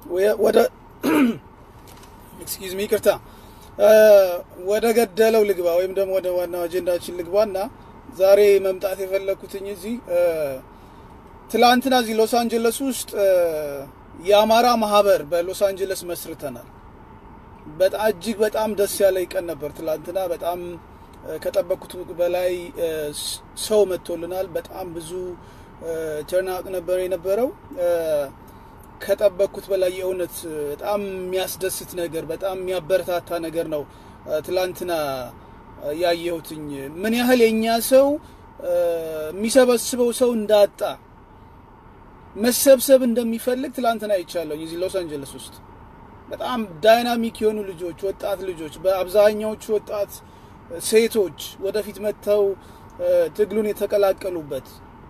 ወደ ኤክስኪውዝ ሚ ይቅርታ፣ ወደ ገደለው ልግባ ወይም ደግሞ ወደ ዋናው አጀንዳችን ልግባና ዛሬ መምጣት የፈለግኩትኝ እዚህ ትላንትና እዚህ ሎስ አንጀለስ ውስጥ የአማራ ማህበር በሎስ አንጀለስ መስርተናል። በጣም እጅግ በጣም ደስ ያለ ቀን ነበር ትላንትና። በጣም ከጠበቅኩት በላይ ሰው መጥቶልናል። በጣም ብዙ ተርናቅ ነበር የነበረው። ከጠበቅኩት በላይ የእውነት በጣም የሚያስደስት ነገር፣ በጣም የሚያበረታታ ነገር ነው ትላንትና ያየሁትኝ። ምን ያህል የእኛ ሰው የሚሰበስበው ሰው እንዳጣ መሰብሰብ እንደሚፈልግ ትላንትና አይቻለሁ እዚህ ሎስ አንጀለስ ውስጥ በጣም ዳይናሚክ የሆኑ ልጆች፣ ወጣት ልጆች፣ በአብዛኛዎቹ ወጣት ሴቶች ወደፊት መጥተው ትግሉን የተቀላቀሉበት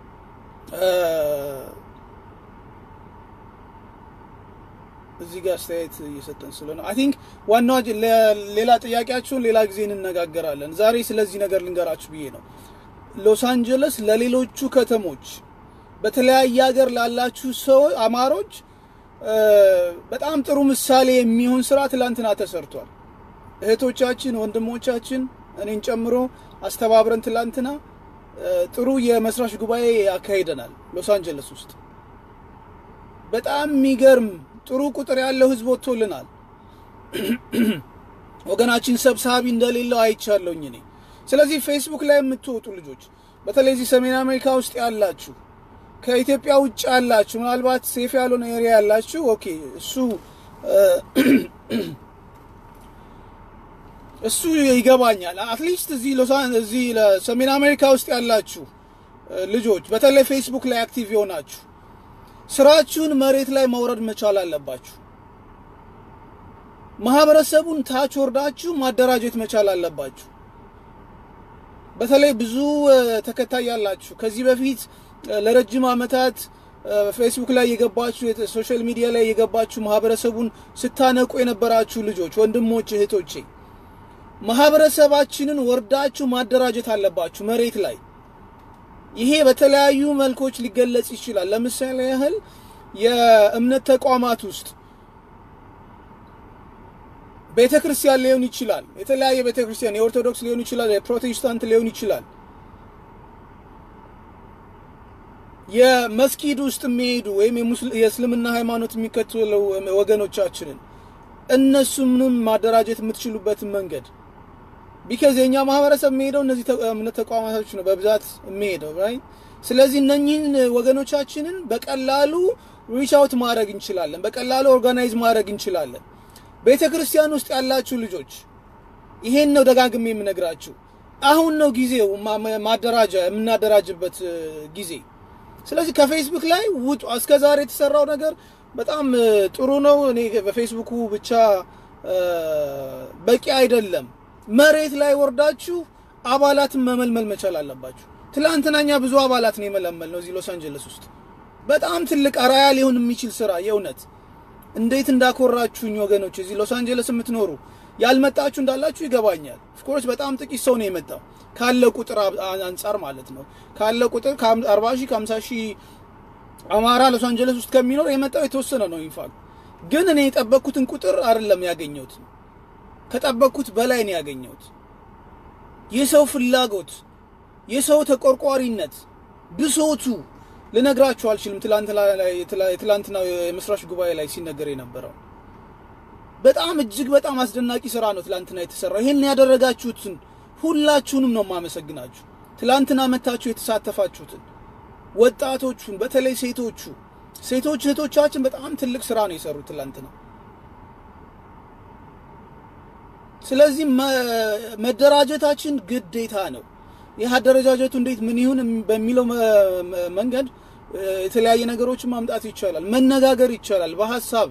እዚህ ጋር አስተያየት እየሰጠን ስለሆነ አይ ቲንክ ዋናው ሌላ ጥያቄያችሁን ሌላ ጊዜ እንነጋገራለን። ዛሬ ስለዚህ ነገር ልንገራችሁ ብዬ ነው። ሎስ አንጀለስ ለሌሎቹ ከተሞች በተለያየ ሀገር ላላችሁ ሰው አማሮች በጣም ጥሩ ምሳሌ የሚሆን ስራ ትላንትና ተሰርቷል። እህቶቻችን፣ ወንድሞቻችን እኔን ጨምሮ አስተባብረን ትላንትና ጥሩ የመስራች ጉባኤ ያካሂደናል ሎስ አንጀለስ ውስጥ። በጣም የሚገርም ጥሩ ቁጥር ያለው ህዝብ ወጥቶልናል። ወገናችን ሰብሳቢ እንደሌለው አይቻለሁኝ እኔ። ስለዚህ ፌስቡክ ላይ የምትወጡ ልጆች በተለይ እዚህ ሰሜን አሜሪካ ውስጥ ያላችሁ ከኢትዮጵያ ውጭ ያላችሁ ምናልባት ሴፍ ያልሆነ ኤሪያ ያላችሁ ኦኬ፣ እሱ እሱ ይገባኛል። አትሊስት እዚህ ሎሳን እዚህ ሰሜን አሜሪካ ውስጥ ያላችሁ ልጆች በተለይ ፌስቡክ ላይ አክቲቭ የሆናችሁ ስራችሁን መሬት ላይ መውረድ መቻል አለባችሁ። ማህበረሰቡን ታች ወርዳችሁ ማደራጀት መቻል አለባችሁ። በተለይ ብዙ ተከታይ ያላችሁ ከዚህ በፊት ለረጅም ዓመታት ፌስቡክ ላይ የገባችሁ ሶሻል ሚዲያ ላይ የገባችሁ ማህበረሰቡን ስታነቁ የነበራችሁ ልጆች፣ ወንድሞች፣ እህቶቼ ማህበረሰባችንን ወርዳችሁ ማደራጀት አለባችሁ መሬት ላይ። ይሄ በተለያዩ መልኮች ሊገለጽ ይችላል። ለምሳሌ ያህል የእምነት ተቋማት ውስጥ ቤተ ክርስቲያን ሊሆን ይችላል። የተለያየ ቤተ ክርስቲያን የኦርቶዶክስ ሊሆን ይችላል፣ የፕሮቴስታንት ሊሆን ይችላል። የመስጊድ ውስጥ የሚሄዱ ወይም የእስልምና ሃይማኖት የሚከተሉ ወገኖቻችንን እነሱንም ማደራጀት የምትችሉበትን መንገድ ቢካዝ የእኛ ማህበረሰብ የሚሄደው እነዚህ እምነት ተቋማቶች ነው በብዛት የሚሄደው ራይት። ስለዚህ እነኚህን ወገኖቻችንን በቀላሉ ሪች አውት ማድረግ እንችላለን፣ በቀላሉ ኦርጋናይዝ ማድረግ እንችላለን። ቤተ ክርስቲያን ውስጥ ያላችሁ ልጆች ይሄን ነው ደጋግሜ የምነግራችሁ። አሁን ነው ጊዜው ማደራጃ የምናደራጅበት ጊዜ። ስለዚህ ከፌስቡክ ላይ ውጡ። እስከ ዛሬ የተሰራው ነገር በጣም ጥሩ ነው። እኔ በፌስቡኩ ብቻ በቂ አይደለም። መሬት ላይ ወርዳችሁ አባላትን መመልመል መቻል አለባችሁ። ትላንትና እኛ ብዙ አባላትን የመለመል ነው እዚህ ሎስ አንጀለስ ውስጥ በጣም ትልቅ አራያ ሊሆን የሚችል ስራ የእውነት እንዴት እንዳኮራችሁኝ ወገኖች፣ እዚህ ሎስ አንጀለስ የምትኖሩ ያልመጣችሁ እንዳላችሁ ይገባኛል። ኦፍኮርስ በጣም ጥቂት ሰው ነው የመጣው ካለ ቁጥር አንጻር ማለት ነው። ካለ ቁጥር ከ40 ሺህ ከ50 ሺህ አማራ ሎስ አንጀለስ ውስጥ ከሚኖር የመጣው የተወሰነ ነው። ኢንፋክት ግን እኔ የጠበቅኩትን ቁጥር አይደለም ያገኘሁት፣ ከጠበቅኩት በላይ ነው ያገኘሁት። የሰው ፍላጎት፣ የሰው ተቆርቋሪነት፣ ብሶቱ ልነግራችሁ አልችልም። ትላንትና የመስራች ጉባኤ ላይ ሲነገር የነበረው በጣም እጅግ በጣም አስደናቂ ስራ ነው ትላንትና የተሰራው። ይሄን ያደረጋችሁትን ሁላችሁንም ነው የማመሰግናችሁ። ትላንትና መታችሁ የተሳተፋችሁትን ወጣቶቹን፣ በተለይ ሴቶቹ ሴቶች እህቶቻችን በጣም ትልቅ ስራ ነው የሰሩት ትላንትና። ስለዚህ መደራጀታችን ግዴታ ነው። ይህ አደረጃጀቱ እንዴት ምን ይሁን በሚለው መንገድ የተለያየ ነገሮችን ማምጣት ይቻላል፣ መነጋገር ይቻላል። በሀሳብ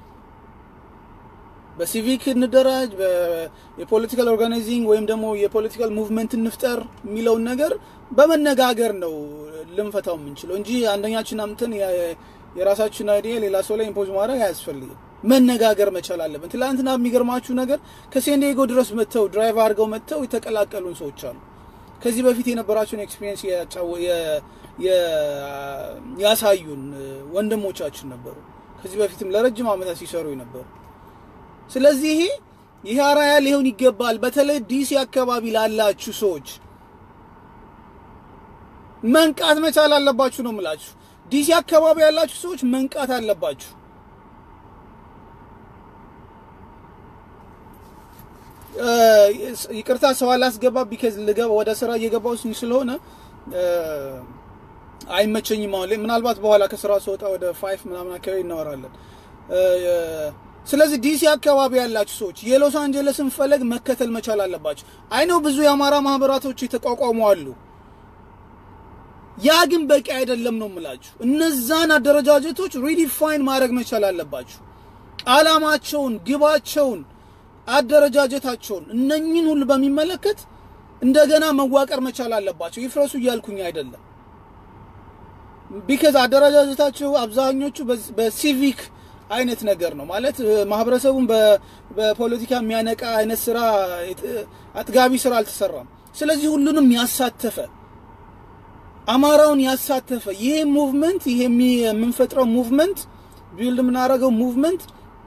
በሲቪክ እንደራጅ፣ የፖለቲካል ኦርጋናይዚንግ ወይም ደግሞ የፖለቲካል ሙቭመንት እንፍጠር የሚለውን ነገር በመነጋገር ነው ልንፈታው የምንችለው እንጂ አንደኛችን አምተን የራሳችን አይዲያ ሌላ ሰው ላይ ኢምፖዝ ማድረግ አያስፈልግም። መነጋገር መቻል አለብን። ትላንትና የሚገርማችሁ ነገር ከሴንዲጎ ድረስ መጥተው ድራይቭ አድርገው መጥተው የተቀላቀሉን ሰዎች አሉ። ከዚህ በፊት የነበራቸውን ኤክስፒሪየንስ ያሳዩን ወንድሞቻችን ነበሩ። ከዚህ በፊትም ለረጅም ዓመታት ሲሰሩ የነበሩ። ስለዚህ ይሄ ይሄ አርአያ ሊሆን ይገባል። በተለይ ዲሲ አካባቢ ላላችሁ ሰዎች መንቃት መቻል አለባችሁ ነው የምላችሁ። ዲሲ አካባቢ ያላችሁ ሰዎች መንቃት አለባችሁ። ይቅርታ ሰው አላስገባ ቢከዝ ልገባ ወደ ስራ እየገባሁ ስለሆነ አይመቸኝም። አሁን ላይ ምናልባት በኋላ ከስራ ስወጣ ወደ ፋይፍ ምናምን አካባቢ እናወራለን። ስለዚህ ዲሲ አካባቢ ያላችሁ ሰዎች የሎስ አንጀለስን ፈለግ መከተል መቻል አለባችሁ። አይነው ብዙ የአማራ ማህበራቶች የተቋቋሙ አሉ። ያ ግን በቂ አይደለም ነው የምላችሁ። እነዛን አደረጃጀቶች ሪዲፋይን ማድረግ መቻል አለባችሁ። አላማቸውን፣ ግባቸውን፣ አደረጃጀታቸውን እነኝን ሁሉ በሚመለከት እንደገና መዋቀር መቻል አለባቸው። ይፍረሱ እያልኩኝ አይደለም። ቢከዝ አደረጃጀታቸው አብዛኞቹ በሲቪክ አይነት ነገር ነው ማለት ማህበረሰቡን በፖለቲካ የሚያነቃ አይነት ስራ አጥጋቢ ስራ አልተሰራም። ስለዚህ ሁሉንም ያሳተፈ አማራውን ያሳተፈ ይሄ ሙቭመንት ይሄ የምንፈጥረው ሙቭመንት ቢልድ የምናደርገው ሙቭመንት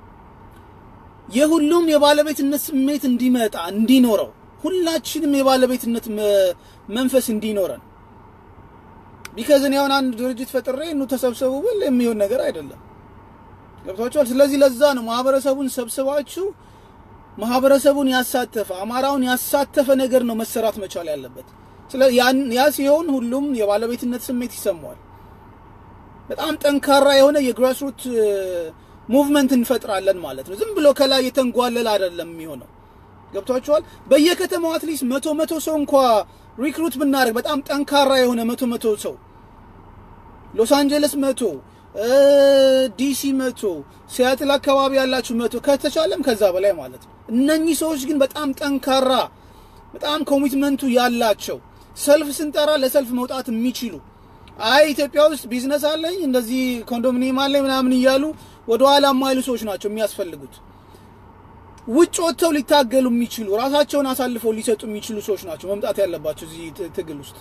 የሁሉም የባለቤትነት ስሜት እንዲመጣ እንዲኖረው ሁላችንም የባለቤትነት መንፈስ እንዲኖረን ቢከዝ እኔ አሁን አንድ ድርጅት ፈጥሬ ኑ ተሰብሰቡ ብል የሚሆን ነገር አይደለም። ገብቷችኋል? ስለዚህ ለዛ ነው ማህበረሰቡን ሰብስባችሁ ማህበረሰቡን ያሳተፈ አማራውን ያሳተፈ ነገር ነው መሰራት መቻል ያለበት። ያ ሲሆን ሁሉም የባለቤትነት ስሜት ይሰማዋል። በጣም ጠንካራ የሆነ የግራስሩት ሙቭመንት እንፈጥራለን ማለት ነው። ዝም ብሎ ከላይ የተንጓለል አይደለም የሚሆነው። ገብቷችኋል? በየከተማው አትሊስት መቶ መቶ ሰው እንኳ ሪክሩት ብናደርግ በጣም ጠንካራ የሆነ መቶ መቶ ሰው ሎስ አንጀለስ መቶ ዲሲ መቶ ሲያትል አካባቢ ያላችሁ መቶ ከተቻለም ከዛ በላይ ማለት ነው። እነኚህ ሰዎች ግን በጣም ጠንካራ በጣም ኮሚትመንቱ ያላቸው ሰልፍ ስንጠራ ለሰልፍ መውጣት የሚችሉ አይ ኢትዮጵያ ውስጥ ቢዝነስ አለኝ እንደዚህ ኮንዶሚኒየም አለኝ ምናምን እያሉ ወደ ኋላ የማይሉ ሰዎች ናቸው የሚያስፈልጉት። ውጭ ወጥተው ሊታገሉ የሚችሉ ራሳቸውን አሳልፈው ሊሰጡ የሚችሉ ሰዎች ናቸው መምጣት ያለባቸው እዚህ ትግል ውስጥ።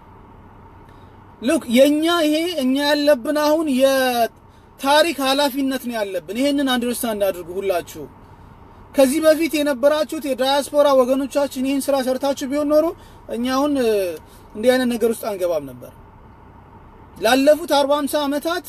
ሉክ የኛ ይሄ እኛ ያለብን አሁን የታሪክ ኃላፊነት ነው ያለብን። ይሄንን አንደርስታንድ አድርጉ ሁላችሁ። ከዚህ በፊት የነበራችሁት የዳያስፖራ ወገኖቻችን ይህን ስራ ሰርታችሁ ቢሆን ኖሮ እኛ አሁን እንዲህ አይነት ነገር ውስጥ አንገባም ነበር። ላለፉት አርባ ሃምሳ ዓመታት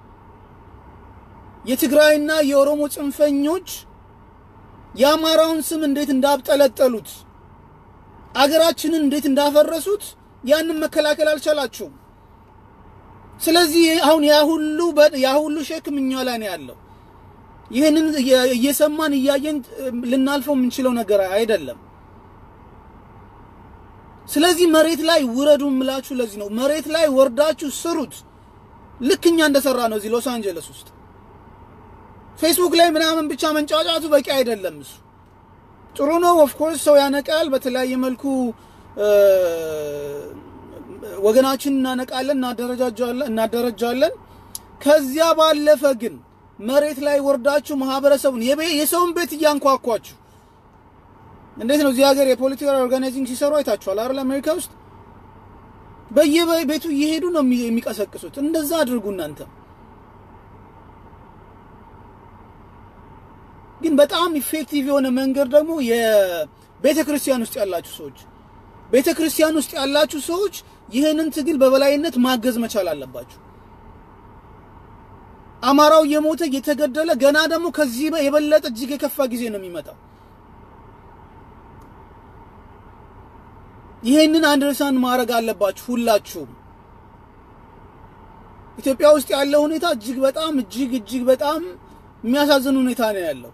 የትግራይና የኦሮሞ ጽንፈኞች የአማራውን ስም እንዴት እንዳብጠለጠሉት አገራችንን እንዴት እንዳፈረሱት ያንን መከላከል አልቻላችሁም። ስለዚህ አሁን ያ ሁሉ ያ ሁሉ ሸክም እኛ ላይ ነው ያለው። ይህንን እየሰማን እያየን ልናልፈው የምንችለው ነገር አይደለም። ስለዚህ መሬት ላይ ውረዱ የምላችሁ ለዚህ ነው። መሬት ላይ ወርዳችሁ ስሩት። ልክ እኛ እንደሰራ ነው እዚህ ሎስ አንጀለስ ውስጥ ፌስቡክ ላይ ምናምን ብቻ መንጫጫቱ በቂ አይደለም። እሱ ጥሩ ነው። ኦፍ ኮርስ ሰው ያነቃል። በተለያየ መልኩ ወገናችን እናነቃለን፣ እናደረጃለን። ከዚያ ባለፈ ግን መሬት ላይ ወርዳችሁ ማህበረሰቡን የሰውን ቤት እያንኳኳችሁ እንዴት ነው እዚህ ሀገር የፖለቲካል ኦርጋናይዚንግ ሲሰሩ አይታችኋል አይደል? አሜሪካ ውስጥ በየቤቱ እየሄዱ ነው የሚቀሰቅሱት። እንደዛ አድርጉ እናንተ ግን በጣም ኢፌክቲቭ የሆነ መንገድ ደግሞ የቤተ ክርስቲያን ውስጥ ያላችሁ ሰዎች ቤተ ክርስቲያን ውስጥ ያላችሁ ሰዎች ይህንን ትግል በበላይነት ማገዝ መቻል አለባችሁ። አማራው እየሞተ እየተገደለ ገና ደግሞ ከዚህ የበለጠ እጅግ የከፋ ጊዜ ነው የሚመጣው። ይህንን አንደርስታንድ ማድረግ አለባችሁ ሁላችሁም። ኢትዮጵያ ውስጥ ያለው ሁኔታ እጅግ በጣም እጅግ እጅግ በጣም የሚያሳዝን ሁኔታ ነው ያለው።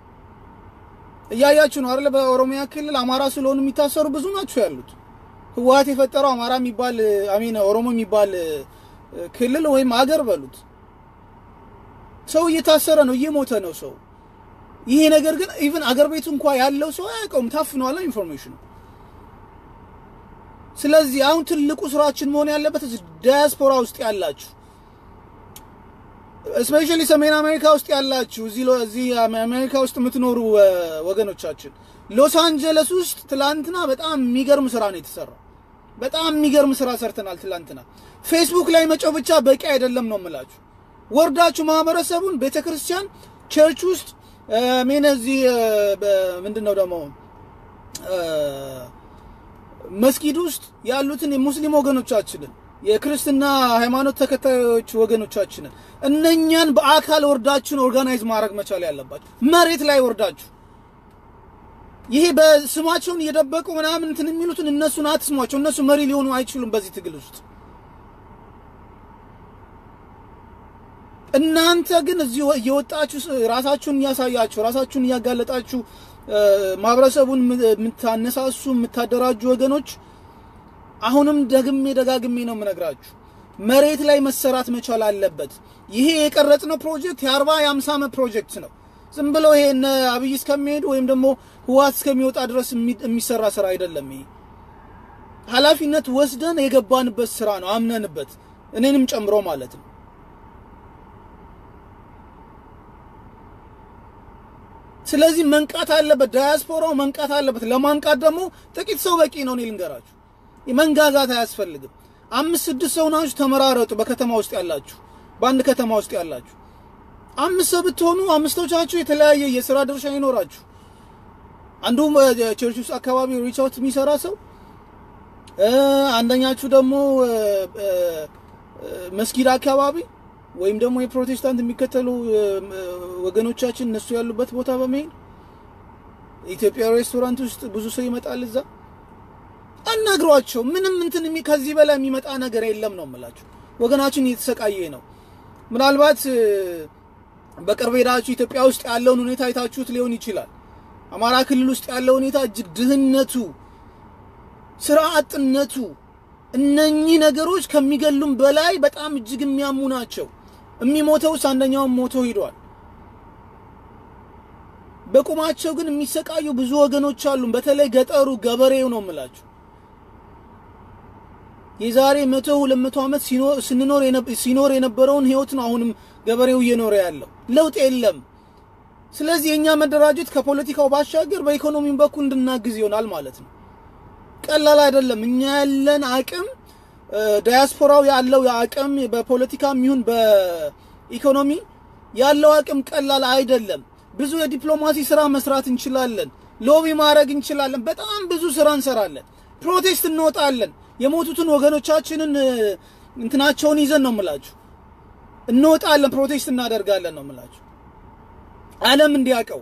እያያችሁ ነው አይደል? በኦሮሚያ ክልል አማራ ስለሆኑ የሚታሰሩ ብዙ ናቸው ያሉት። ህወሓት የፈጠረው አማራ የሚባል አሚን ኦሮሞ የሚባል ክልል ወይም አገር በሉት። ሰው እየታሰረ ነው፣ እየሞተ ነው ሰው። ይሄ ነገር ግን ኢቭን አገር ቤቱ እንኳ ያለው ሰው አያውቀውም፣ ታፍኗል ኢንፎርሜሽኑ። ስለዚህ አሁን ትልቁ ስራችን መሆን ያለበት ዳያስፖራ ውስጥ ያላችሁ እስፔሻሊ ሰሜን አሜሪካ ውስጥ ያላችሁ እዚህ አሜሪካ ውስጥ የምትኖሩ ወገኖቻችን ሎስ አንጀለስ ውስጥ ትላንትና በጣም የሚገርም ስራ ነው የተሰራው። በጣም የሚገርም ስራ ሰርተናል ትላንትና። ፌስቡክ ላይ መጮህ ብቻ በቂ አይደለም ነው የምላችሁ። ወርዳችሁ ማህበረሰቡን ቤተ ክርስቲያን ቸርች ውስጥ ሜን እዚህ ምንድን ነው ደግሞ መስጊድ ውስጥ ያሉትን የሙስሊም ወገኖቻችንን የክርስትና ሃይማኖት ተከታዮች ወገኖቻችንን እነኛን በአካል ወርዳችሁን ኦርጋናይዝ ማድረግ መቻል ያለባችሁ መሬት ላይ ወርዳችሁ ይሄ በስማቸውን እየደበቁ ምናምን እንትን የሚሉትን እነሱን አትስሟቸው። እነሱ መሪ ሊሆኑ አይችሉም በዚህ ትግል ውስጥ። እናንተ ግን እዚህ እየወጣችሁ ራሳችሁን እያሳያችሁ ራሳችሁን እያጋለጣችሁ ማህበረሰቡን የምታነሳሱ የምታደራጁ ወገኖች አሁንም ደግሜ ደጋግሜ ነው የምነግራችሁ፣ መሬት ላይ መሰራት መቻል አለበት። ይሄ የቀረጽነው ፕሮጀክት የአርባ የአምሳ ዓመት ፕሮጀክት ነው። ዝም ብለው ይሄ እነ አብይ እስከሚሄዱ ወይም ደግሞ ህወሓት እስከሚወጣ ድረስ የሚሰራ ስራ አይደለም። ይሄ ኃላፊነት ወስደን የገባንበት ስራ ነው፣ አምነንበት እኔንም ጨምሮ ማለት ነው። ስለዚህ መንቃት አለበት፣ ዳያስፖራው መንቃት አለበት። ለማንቃት ደግሞ ጥቂት ሰው በቂ ነው። እኔ ልንገራችሁ፣ መንጋጋት አያስፈልግም። አምስት ስድስት ሰው ናችሁ፣ ተመራረጡ። በከተማ ውስጥ ያላችሁ፣ በአንድ ከተማ ውስጥ ያላችሁ አምስት ሰው ብትሆኑ አምስቶቻችሁ የተለያየ የስራ ድርሻ ይኖራችሁ። አንዱ ቸርች ውስጥ አካባቢ ሪች አውት የሚሰራ ሰው፣ አንደኛችሁ ደግሞ መስጊድ አካባቢ ወይም ደግሞ የፕሮቴስታንት የሚከተሉ ወገኖቻችን እነሱ ያሉበት ቦታ በመሄድ ኢትዮጵያ ሬስቶራንት ውስጥ ብዙ ሰው ይመጣል። እዛ አናግሯቸው። ምንም እንትን ከዚህ በላይ የሚመጣ ነገር የለም ነው የምላችሁ። ወገናችን እየተሰቃየ ነው። ምናልባት በቅርብ ሄዳችሁ ኢትዮጵያ ውስጥ ያለውን ሁኔታ አይታችሁት ሊሆን ይችላል። አማራ ክልል ውስጥ ያለው ሁኔታ እጅግ ድህነቱ፣ ስራ አጥነቱ፣ እነኚህ ነገሮች ከሚገሉም በላይ በጣም እጅግ የሚያሙ ናቸው። የሚሞተውስ አንደኛውን ሞቶ ሂዷል። በቁማቸው ግን የሚሰቃዩ ብዙ ወገኖች አሉ። በተለይ ገጠሩ ገበሬው ነው የምላችሁ። የዛሬ መቶ ሁለት መቶ ዓመት ስንኖር ሲኖር የነበረውን ህይወት ነው አሁንም ገበሬው እየኖረ ያለው። ለውጥ የለም። ስለዚህ የእኛ መደራጀት ከፖለቲካው ባሻገር በኢኮኖሚም በኩል እንድናግዝ ይሆናል ማለት ነው። ቀላል አይደለም። እኛ ያለን አቅም ዳያስፖራው ያለው አቅም በፖለቲካም ይሁን በኢኮኖሚ ያለው አቅም ቀላል አይደለም። ብዙ የዲፕሎማሲ ስራ መስራት እንችላለን። ሎቢ ማድረግ እንችላለን። በጣም ብዙ ስራ እንሰራለን። ፕሮቴስት እንወጣለን። የሞቱትን ወገኖቻችንን እንትናቸውን ይዘን ነው የምላችሁ እንወጣለን። ፕሮቴስት እናደርጋለን ነው የምላችሁ ዓለም እንዲያውቀው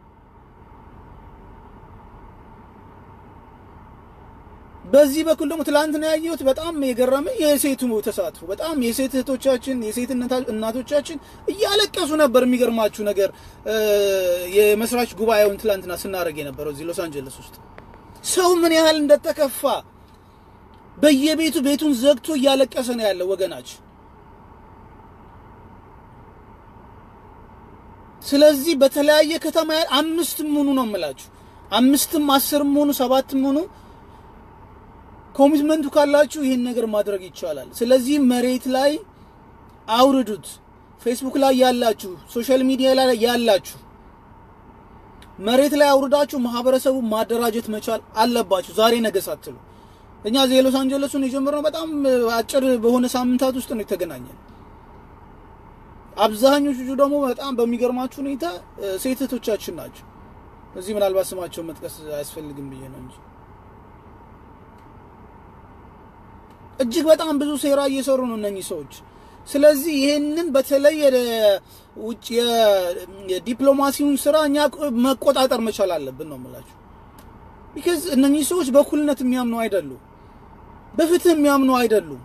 በዚህ በኩል ደግሞ ትላንትና ያየሁት በጣም የገረመኝ የሴቱ ተሳትፎ በጣም የሴት እህቶቻችን የሴት እናቶቻችን እያለቀሱ ነበር። የሚገርማችሁ ነገር የመስራች ጉባኤውን ትላንትና ስናደርግ የነበረው እዚህ ሎስ አንጀለስ ውስጥ ሰው ምን ያህል እንደተከፋ በየቤቱ ቤቱን ዘግቶ እያለቀሰ ነው ያለው ወገናችን። ስለዚህ በተለያየ ከተማ አምስትም ሆኑ ነው የምላችሁ አምስትም አስርም ሆኑ ሰባትም ሆኑ ኮሚትመንቱ ካላችሁ ይህን ነገር ማድረግ ይቻላል። ስለዚህ መሬት ላይ አውርዱት። ፌስቡክ ላይ ያላችሁ፣ ሶሻል ሚዲያ ላይ ያላችሁ መሬት ላይ አውርዳችሁ ማህበረሰቡ ማደራጀት መቻል አለባችሁ። ዛሬ ነገ ሳትሉ። እኛ እዚህ የሎስ አንጀለሱን የጀመርነው በጣም አጭር በሆነ ሳምንታት ውስጥ ነው የተገናኘን። አብዛኞቹ ደግሞ በጣም በሚገርማችሁ ሁኔታ ሴት እህቶቻችን ናቸው። እዚህ ምናልባት ስማቸውን መጥቀስ አያስፈልግም ብዬ ነው እንጂ እጅግ በጣም ብዙ ሴራ እየሰሩ ነው እነኚህ ሰዎች። ስለዚህ ይሄንን በተለይ ውጭ የዲፕሎማሲውን ስራ እኛ መቆጣጠር መቻል አለብን ነው የምላችሁ። ቢካዝ እነኚህ ሰዎች በእኩልነት የሚያምኑ አይደሉም፣ በፍትህ የሚያምኑ አይደሉም።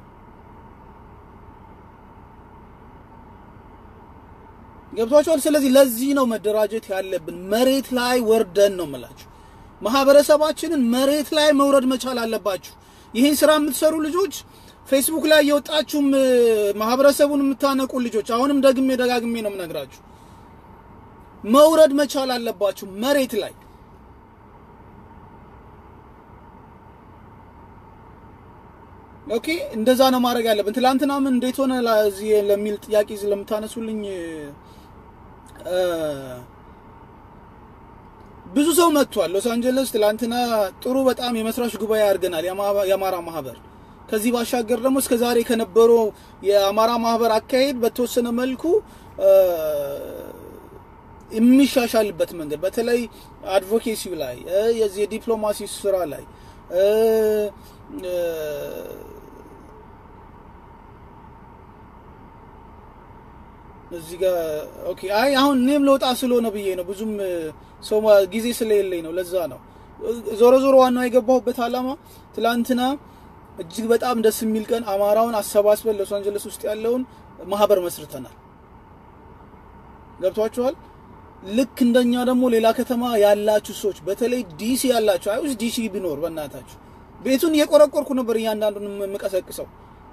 ገብቷቸዋል። ስለዚህ ለዚህ ነው መደራጀት ያለብን። መሬት ላይ ወርደን ነው የምላችሁ። ማህበረሰባችንን መሬት ላይ መውረድ መቻል አለባችሁ። ይህን ስራ የምትሰሩ ልጆች ፌስቡክ ላይ የወጣችሁም ማህበረሰቡን የምታነቁ ልጆች አሁንም ደግሜ ደጋግሜ ነው የምነግራችሁ፣ መውረድ መቻል አለባችሁ መሬት ላይ። ኦኬ፣ እንደዛ ነው ማድረግ ያለብን። ትላንትና ምን እንዴት ሆነ ለዚህ ለሚል ጥያቄ ስለምታነሱልኝ ብዙ ሰው መጥቷል ሎስ አንጀለስ። ትላንትና ጥሩ በጣም የመስራች ጉባኤ አድርገናል። የአማራ ማህበር ከዚህ ባሻገር ደግሞ እስከ ዛሬ ከነበረው የአማራ ማህበር አካሄድ በተወሰነ መልኩ የሚሻሻልበት መንገድ በተለይ አድቮኬሲው ላይ የዚህ የዲፕሎማሲ ስራ ላይ እዚህ ጋር ኦኬ። አይ አሁን እኔም ለውጣ ስለሆነ ብዬ ነው ብዙም ሰው ጊዜ ስለሌለኝ ነው። ለዛ ነው ዞሮ ዞሮ ዋናው የገባሁበት ዓላማ ትላንትና እጅግ በጣም ደስ የሚል ቀን አማራውን አሰባስበን ሎስ አንጀለስ ውስጥ ያለውን ማህበር መስርተናል። ገብቷችኋል? ልክ እንደኛ ደግሞ ሌላ ከተማ ያላችሁ ሰዎች በተለይ ዲሲ ያላችሁ አይ ውስጥ ዲሲ ቢኖር በእናታችሁ ቤቱን እየቆረቆርኩ ነበር እያንዳንዱን የምቀሰቅሰው።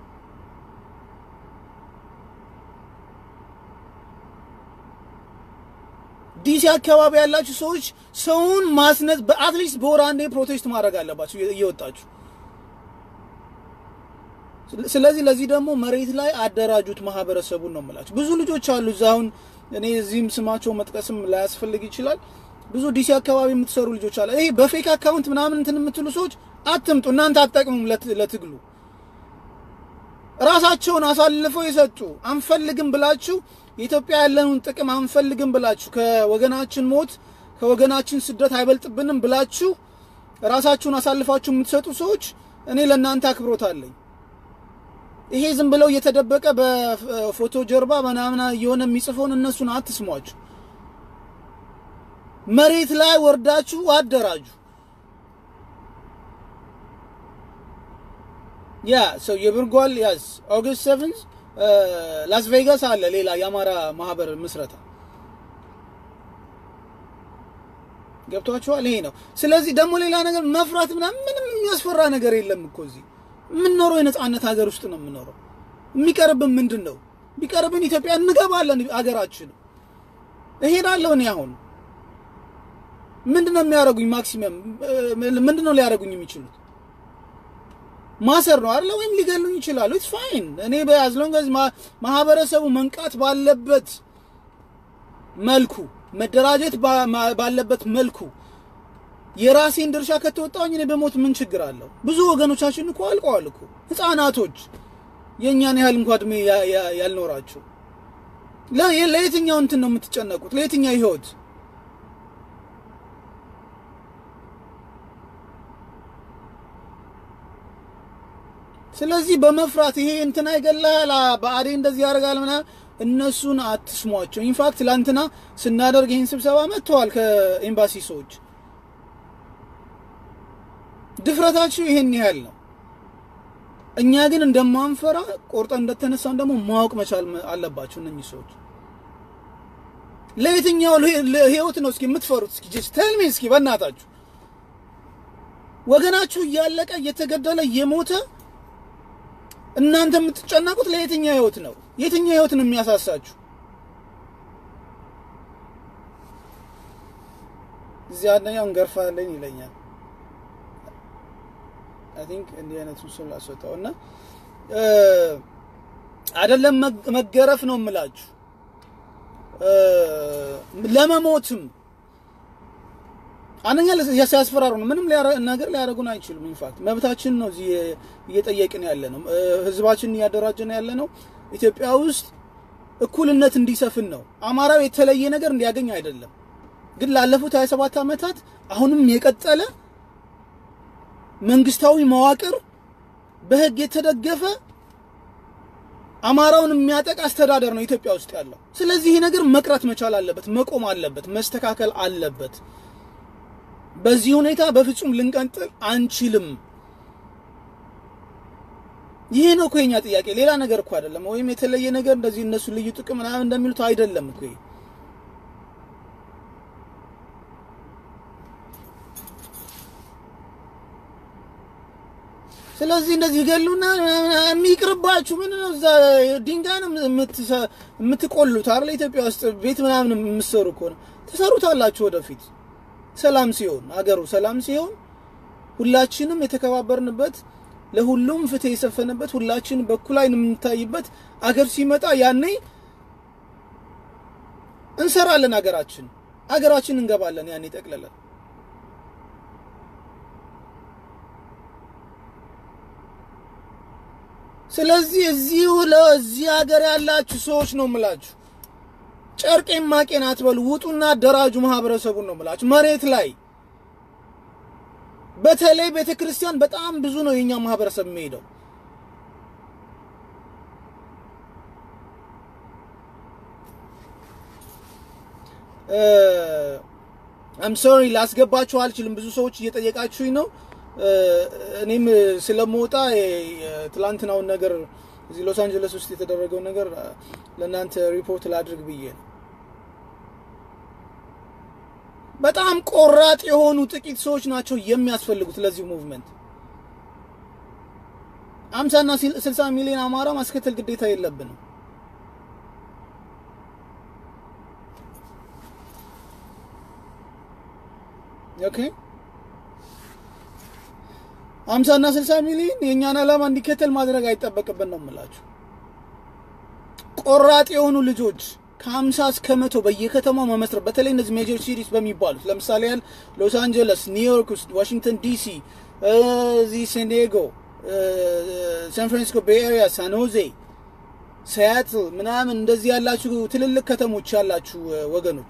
ዲሲ አካባቢ ያላችሁ ሰዎች ሰውን ማስነት በአትሊስት በወር አንዴ ፕሮቴስት ማድረግ አለባችሁ እየወጣችሁ። ስለዚህ ለዚህ ደግሞ መሬት ላይ አደራጁት ማህበረሰቡን ነው የምላችሁ። ብዙ ልጆች አሉ እዛ አሁን እኔ እዚህም ስማቸው መጥቀስም ላያስፈልግ ይችላል። ብዙ ዲሲ አካባቢ የምትሰሩ ልጆች አለ። ይሄ በፌክ አካውንት ምናምን እንትን የምትሉ ሰዎች አትምጡ፣ እናንተ አትጠቅሙም ለትግሉ። ራሳቸውን አሳልፈው የሰጡ አንፈልግም ብላችሁ የኢትዮጵያ ያለውን ጥቅም አንፈልግም ብላችሁ ከወገናችን ሞት ከወገናችን ስደት አይበልጥብንም ብላችሁ ራሳችሁን አሳልፋችሁ የምትሰጡ ሰዎች እኔ ለእናንተ አክብሮት አለኝ። ይሄ ዝም ብለው እየተደበቀ በፎቶ ጀርባ ምናምን እየሆነ የሚጽፈውን እነሱን አትስሟቸው። መሬት ላይ ወርዳችሁ አደራጁ። ያ ሰው የብርጓል ያዝ ኦገስት ሰቨንዝ ላስ ቬጋስ አለ ሌላ የአማራ ማህበር ምስረታ ገብቷችኋል። ይሄ ነው። ስለዚህ ደግሞ ሌላ ነገር መፍራት ምናምን ምንም የሚያስፈራ ነገር የለም እኮ እዚህ የምንኖረው የነጻነት ሀገር ውስጥ ነው የምንኖረው። የሚቀርብን ምንድን ነው? ቢቀርብን ኢትዮጵያ እንገባለን። ሀገራችን እሄዳለሁ እኔ አሁን ምንድን ነው የሚያደርጉኝ? ማክሲመም ምንድን ነው ሊያደርጉኝ የሚችሉት? ማሰር ነው አይደለ? ወይም ሊገሉኝ ይችላሉ። ኢትስ ፋይን። እኔ በያዝሎንገዝ ማህበረሰቡ መንቃት ባለበት መልኩ መደራጀት ባለበት መልኩ የራሴን ድርሻ ከተወጣሁኝ እኔ በሞት ምን ችግር አለው? ብዙ ወገኖቻችን እኮ አልቀዋል እኮ ህፃናቶች፣ የእኛን ያህል እንኳ እድሜ ያልኖራቸው። ለየትኛው እንትን ነው የምትጨነቁት? ለየትኛው ህይወት? ስለዚህ በመፍራት ይሄ እንትና ይገላል፣ በአዴ እንደዚህ ያደርጋል ምናምን እነሱን አትስሟቸው። ኢንፋክት ትላንትና ስናደርግ ይህን ስብሰባ መጥተዋል ከኤምባሲ ሰዎች ድፍረታችሁ ይሄን ያህል ነው። እኛ ግን እንደማንፈራ ቆርጠን እንደተነሳን ደግሞ ማወቅ መቻል አለባችሁ። እነኚህ ሰዎች ለየትኛው ህይወት ነው እስኪ የምትፈሩት? እስኪ ጀስት ቴል ሚ እስኪ በእናታችሁ ወገናችሁ እያለቀ እየተገደለ እየሞተ እናንተ የምትጨነቁት ለየትኛው ህይወት ነው? የትኛው ህይወት ነው የሚያሳሳችሁ? እዚህ አንደኛው እንገርፋለን ይለኛል። አይ ቲንክ እንዲህ አይነቱን ሰው ላስወጣው እና አይደለም መገረፍ ነው የምላችሁ ለመሞትም አንደኛ ሲያስፈራሩ ነው። ምንም ነገር ሊያደርጉን አይችሉም። ኢንፋክት መብታችን ነው እዚህ እየጠየቅን ያለ ነው። ህዝባችንን እያደራጀን ያለ ነው። ኢትዮጵያ ውስጥ እኩልነት እንዲሰፍን ነው። አማራው የተለየ ነገር እንዲያገኝ አይደለም። ግን ላለፉት 27 ዓመታት አሁንም የቀጠለ መንግስታዊ መዋቅር በህግ የተደገፈ አማራውን የሚያጠቅ አስተዳደር ነው ኢትዮጵያ ውስጥ ያለው። ስለዚህ ይሄ ነገር መቅረት መቻል አለበት፣ መቆም አለበት፣ መስተካከል አለበት። በዚህ ሁኔታ በፍጹም ልንቀጥል አንችልም። ይሄ ነው እኮ የኛ ጥያቄ፣ ሌላ ነገር እኮ አይደለም። ወይም የተለየ ነገር እንደዚህ እነሱ ልዩ ጥቅም ምናምን እንደሚሉት አይደለም እኮ ይሄ ስለዚህ እንደዚህ ይገሉና የሚቅርባችሁ ምን ነው? እዛ ድንጋይ ነው የምትቆሉት አይደል? ኢትዮጵያ ውስጥ ቤት ምናምን የምትሰሩ ከሆነ ትሰሩታላችሁ። ወደፊት ሰላም ሲሆን አገሩ ሰላም ሲሆን ሁላችንም የተከባበርንበት ለሁሉም ፍትህ የሰፈነበት ሁላችን በኩል አይን የምንታይበት አገር ሲመጣ ያኔ እንሰራለን። አገራችን አገራችን እንገባለን። ያኔ ጠቅለለን ስለዚህ እዚሁ ለዚህ ሀገር ያላችሁ ሰዎች ነው የምላችሁ፣ ጨርቄን ማቄን አትበሉ። ውጡና አደራጁ ማህበረሰቡን ነው የምላችሁ። መሬት ላይ በተለይ ቤተ ክርስቲያን በጣም ብዙ ነው የኛ ማህበረሰብ የሚሄደው። አም ሶሪ ላስገባችሁ አልችልም። ብዙ ሰዎች እየጠየቃችሁኝ ነው። እኔም ስለመውጣ ትላንትናውን ነገር እዚህ ሎስ አንጀለስ ውስጥ የተደረገው ነገር ለእናንተ ሪፖርት ላድርግ ብዬ ነው። በጣም ቆራጥ የሆኑ ጥቂት ሰዎች ናቸው የሚያስፈልጉት ለዚህ ሙቭመንት። አምሳና ስልሳ ሚሊዮን አማራ ማስከተል ግዴታ የለብንም። ኦኬ አምሳና ስልሳ ሚሊዮን የእኛን ዓላማ እንዲከተል ማድረግ አይጠበቅብን ነው የምላችሁ። ቆራጥ የሆኑ ልጆች ከሀምሳ እስከ መቶ በየከተማው መመስረት በተለይ እነዚህ ሜጀር ሲሪስ በሚባሉት ለምሳሌ ያህል ሎስ አንጀለስ፣ ኒውዮርክ ውስጥ፣ ዋሽንግተን ዲሲ፣ እዚህ ሴንዲጎ፣ ሳን ፍራንሲስኮ ቤይ ኤሪያ፣ ሳን ሆዜ፣ ሲያትል ምናምን እንደዚህ ያላችሁ ትልልቅ ከተሞች ያላችሁ ወገኖች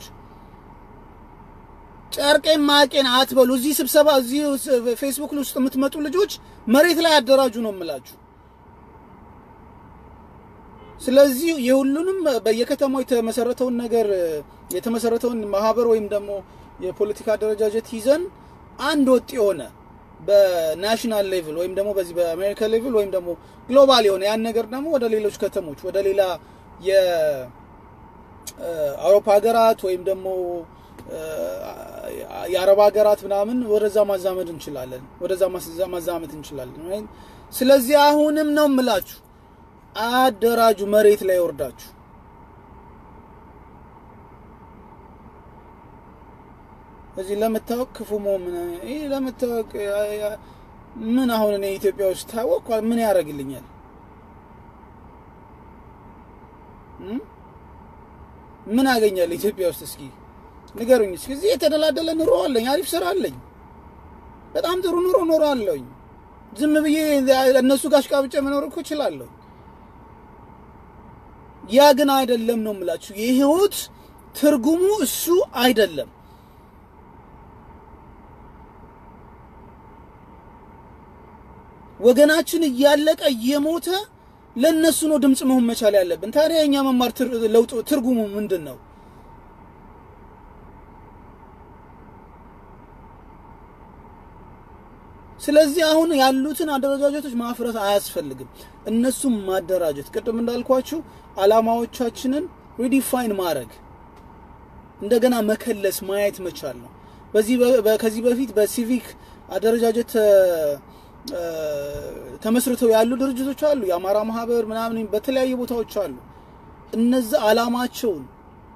ጨርቄን ማቄን አትበሉ። እዚህ ስብሰባ እዚህ ፌስቡክ ውስጥ የምትመጡ ልጆች መሬት ላይ አደራጁ ነው የምላችሁ። ስለዚህ የሁሉንም በየከተማው የተመሰረተውን ነገር የተመሰረተውን ማህበር ወይም ደግሞ የፖለቲካ አደረጃጀት ይዘን አንድ ወጥ የሆነ በናሽናል ሌቭል ወይም ደግሞ በዚህ በአሜሪካ ሌቭል ወይም ደግሞ ግሎባል የሆነ ያን ነገር ደግሞ ወደ ሌሎች ከተሞች ወደ ሌላ የአውሮፓ ሀገራት ወይም ደግሞ የአረብ ሀገራት ምናምን ወደዛ ማዛመድ እንችላለን፣ ወደዛ ማዛመድ እንችላለን። ስለዚህ አሁንም ነው የምላችሁ አደራጁ፣ መሬት ላይ ወርዳችሁ እዚህ ለመታወቅ ክፉ መሆን ይህ ለመታወቅ ምን አሁን እኔ ኢትዮጵያ ውስጥ ታወቅ ምን ያደርግልኛል? ምን አገኛለሁ ኢትዮጵያ ውስጥ እስኪ ንገሩኝ እስኪ። እዚህ የተደላደለ ኑሮ አለኝ፣ አሪፍ ስራ አለኝ፣ በጣም ጥሩ ኑሮ ኖሮ አለኝ። ዝም ብዬ እነሱ ጋር አሽቃብጬ መኖር እኮ እችላለሁ። ያ ግን አይደለም ነው የምላችሁ። የህይወት ትርጉሙ እሱ አይደለም። ወገናችን እያለቀ እየሞተ ለእነሱ ነው ድምፅ መሆን መቻል ያለብን። ታዲያ የእኛ መማር ለውጥ ትርጉሙ ምንድን ነው? ስለዚህ አሁን ያሉትን አደረጃጀቶች ማፍረስ አያስፈልግም። እነሱም ማደራጀት፣ ቅድም እንዳልኳችሁ አላማዎቻችንን ሪዲፋይን ማድረግ እንደገና መከለስ ማየት መቻል ነው። በዚህ ከዚህ በፊት በሲቪክ አደረጃጀት ተመስርተው ያሉ ድርጅቶች አሉ። የአማራ ማህበር ምናምን በተለያዩ ቦታዎች አሉ። እነዛ አላማቸውን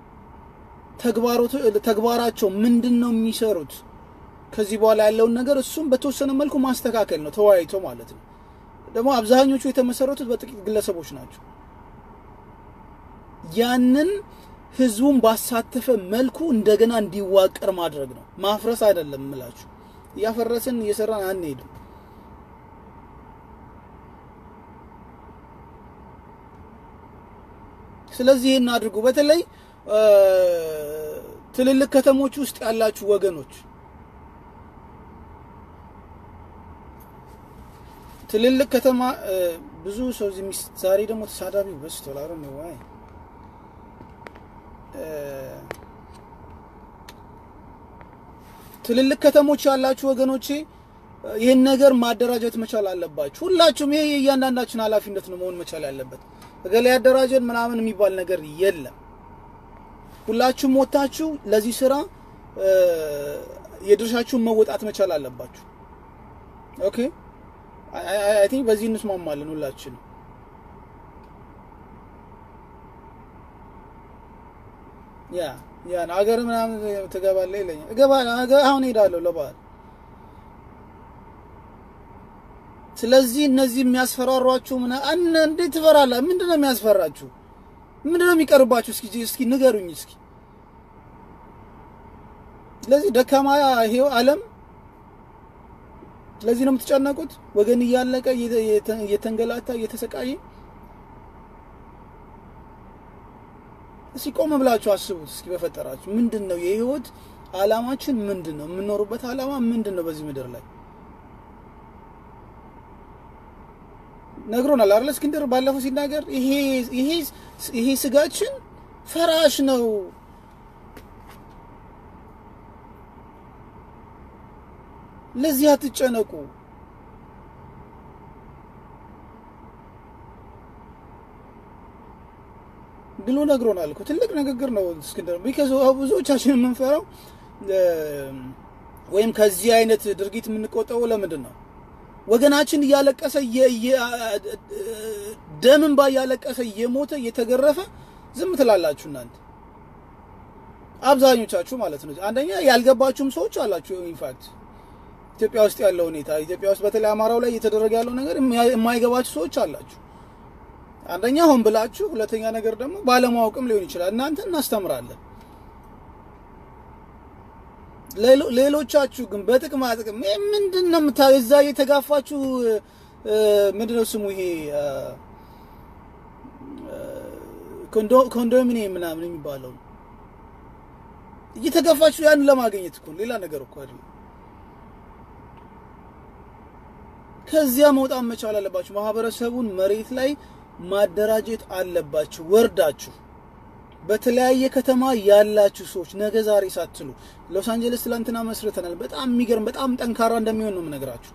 ተግባራቸው ምንድን ነው የሚሰሩት ከዚህ በኋላ ያለውን ነገር እሱም በተወሰነ መልኩ ማስተካከል ነው፣ ተወያይቶ ማለት ነው። ደግሞ አብዛኞቹ የተመሰረቱት በጥቂት ግለሰቦች ናቸው። ያንን ህዝቡን ባሳተፈ መልኩ እንደገና እንዲዋቀር ማድረግ ነው፣ ማፍረስ አይደለም እምላችሁ። እያፈረስን እየሰራን አንሄድም። ስለዚህ ይህን አድርጉ። በተለይ ትልልቅ ከተሞች ውስጥ ያላችሁ ወገኖች ትልልቅ ከተማ ብዙ ሰው እዚህ ዛሬ ደግሞ ተሳዳቢ በዝቷል። አረ ነው ዋይ ትልልቅ ከተሞች ያላችሁ ወገኖቼ ይህን ነገር ማደራጀት መቻል አለባችሁ። ሁላችሁም ይሄ የእያንዳንዳችን ኃላፊነት ነው መሆን መቻል ያለበት። እገሌ ያደራጀን ምናምን የሚባል ነገር የለም። ሁላችሁም ወታችሁ ለዚህ ስራ የድርሻችሁን መወጣት መቻል አለባችሁ። ኦኬ አይ ቲንክ በዚህ እንስማማለን ሁላችንም። ያ ያ አገር ምናምን ትገባለህ ይለኛል። እገባለሁ አሁን ሄዳለሁ ለበዓል። ስለዚህ እነዚህ የሚያስፈራሯችሁ ምን አነ እንዴት ትፈራለህ? ምንድነው የሚያስፈራችሁ? ምንድነው የሚቀርባችሁ? እስኪ እስኪ ንገሩኝ እስኪ። ስለዚህ ደካማ ይሄው ዓለም ለዚህ ነው የምትጨነቁት? ወገን እያለቀ እየተንገላታ እየተሰቃየ። እስኪ ቆም ብላችሁ አስቡት። እስኪ በፈጠራችሁ ምንድን ነው የህይወት አላማችን? ምንድን ነው የምንኖሩበት አላማ ምንድን ነው? በዚህ ምድር ላይ ነግሮናል አይደል? እስክንድር ባለፈው ሲናገር ይሄ ይሄ ይሄ ስጋችን ፈራሽ ነው ለዚህ አትጨነቁ። ብሎ ነግሮናል እኮ ትልቅ ንግግር ነው እስክንድር። ቢካዝ ብዙዎቻችን የምንፈራው ወይም ከዚህ አይነት ድርጊት የምንቆጠበው ለምንድን ነው? ወገናችን እያለቀሰ ደም እንባ እያለቀሰ እየሞተ እየተገረፈ ዝም ትላላችሁ እናንተ አብዛኞቻችሁ ማለት ነው። አንደኛ ያልገባችሁም ሰዎች አላችሁ ኢንፋክት ኢትዮጵያ ውስጥ ያለው ሁኔታ ኢትዮጵያ ውስጥ በተለይ አማራው ላይ እየተደረገ ያለው ነገር የማይገባችሁ ሰዎች አላችሁ። አንደኛ ሆን ብላችሁ፣ ሁለተኛ ነገር ደግሞ ባለማወቅም ሊሆን ይችላል። እናንተ እናስተምራለን። ሌሎቻችሁ ግን በጥቅማ ጥቅም ምንድን ነው የምታ እዛ እየተጋፋችሁ ምንድን ነው ስሙ ይሄ ኮንዶሚኒየም ምናምን የሚባለው እየተጋፋችሁ ያን ለማግኘት እኮ ሌላ ነገር እኮ አይደለም። ከዚያ መውጣት መቻል አለባችሁ። ማህበረሰቡን መሬት ላይ ማደራጀት አለባችሁ። ወርዳችሁ በተለያየ ከተማ ያላችሁ ሰዎች ነገ ዛሬ ሳትሉ ሎስ አንጀለስ ትላንትና መስርተናል። በጣም የሚገርም በጣም ጠንካራ እንደሚሆን ነው የምነግራችሁ።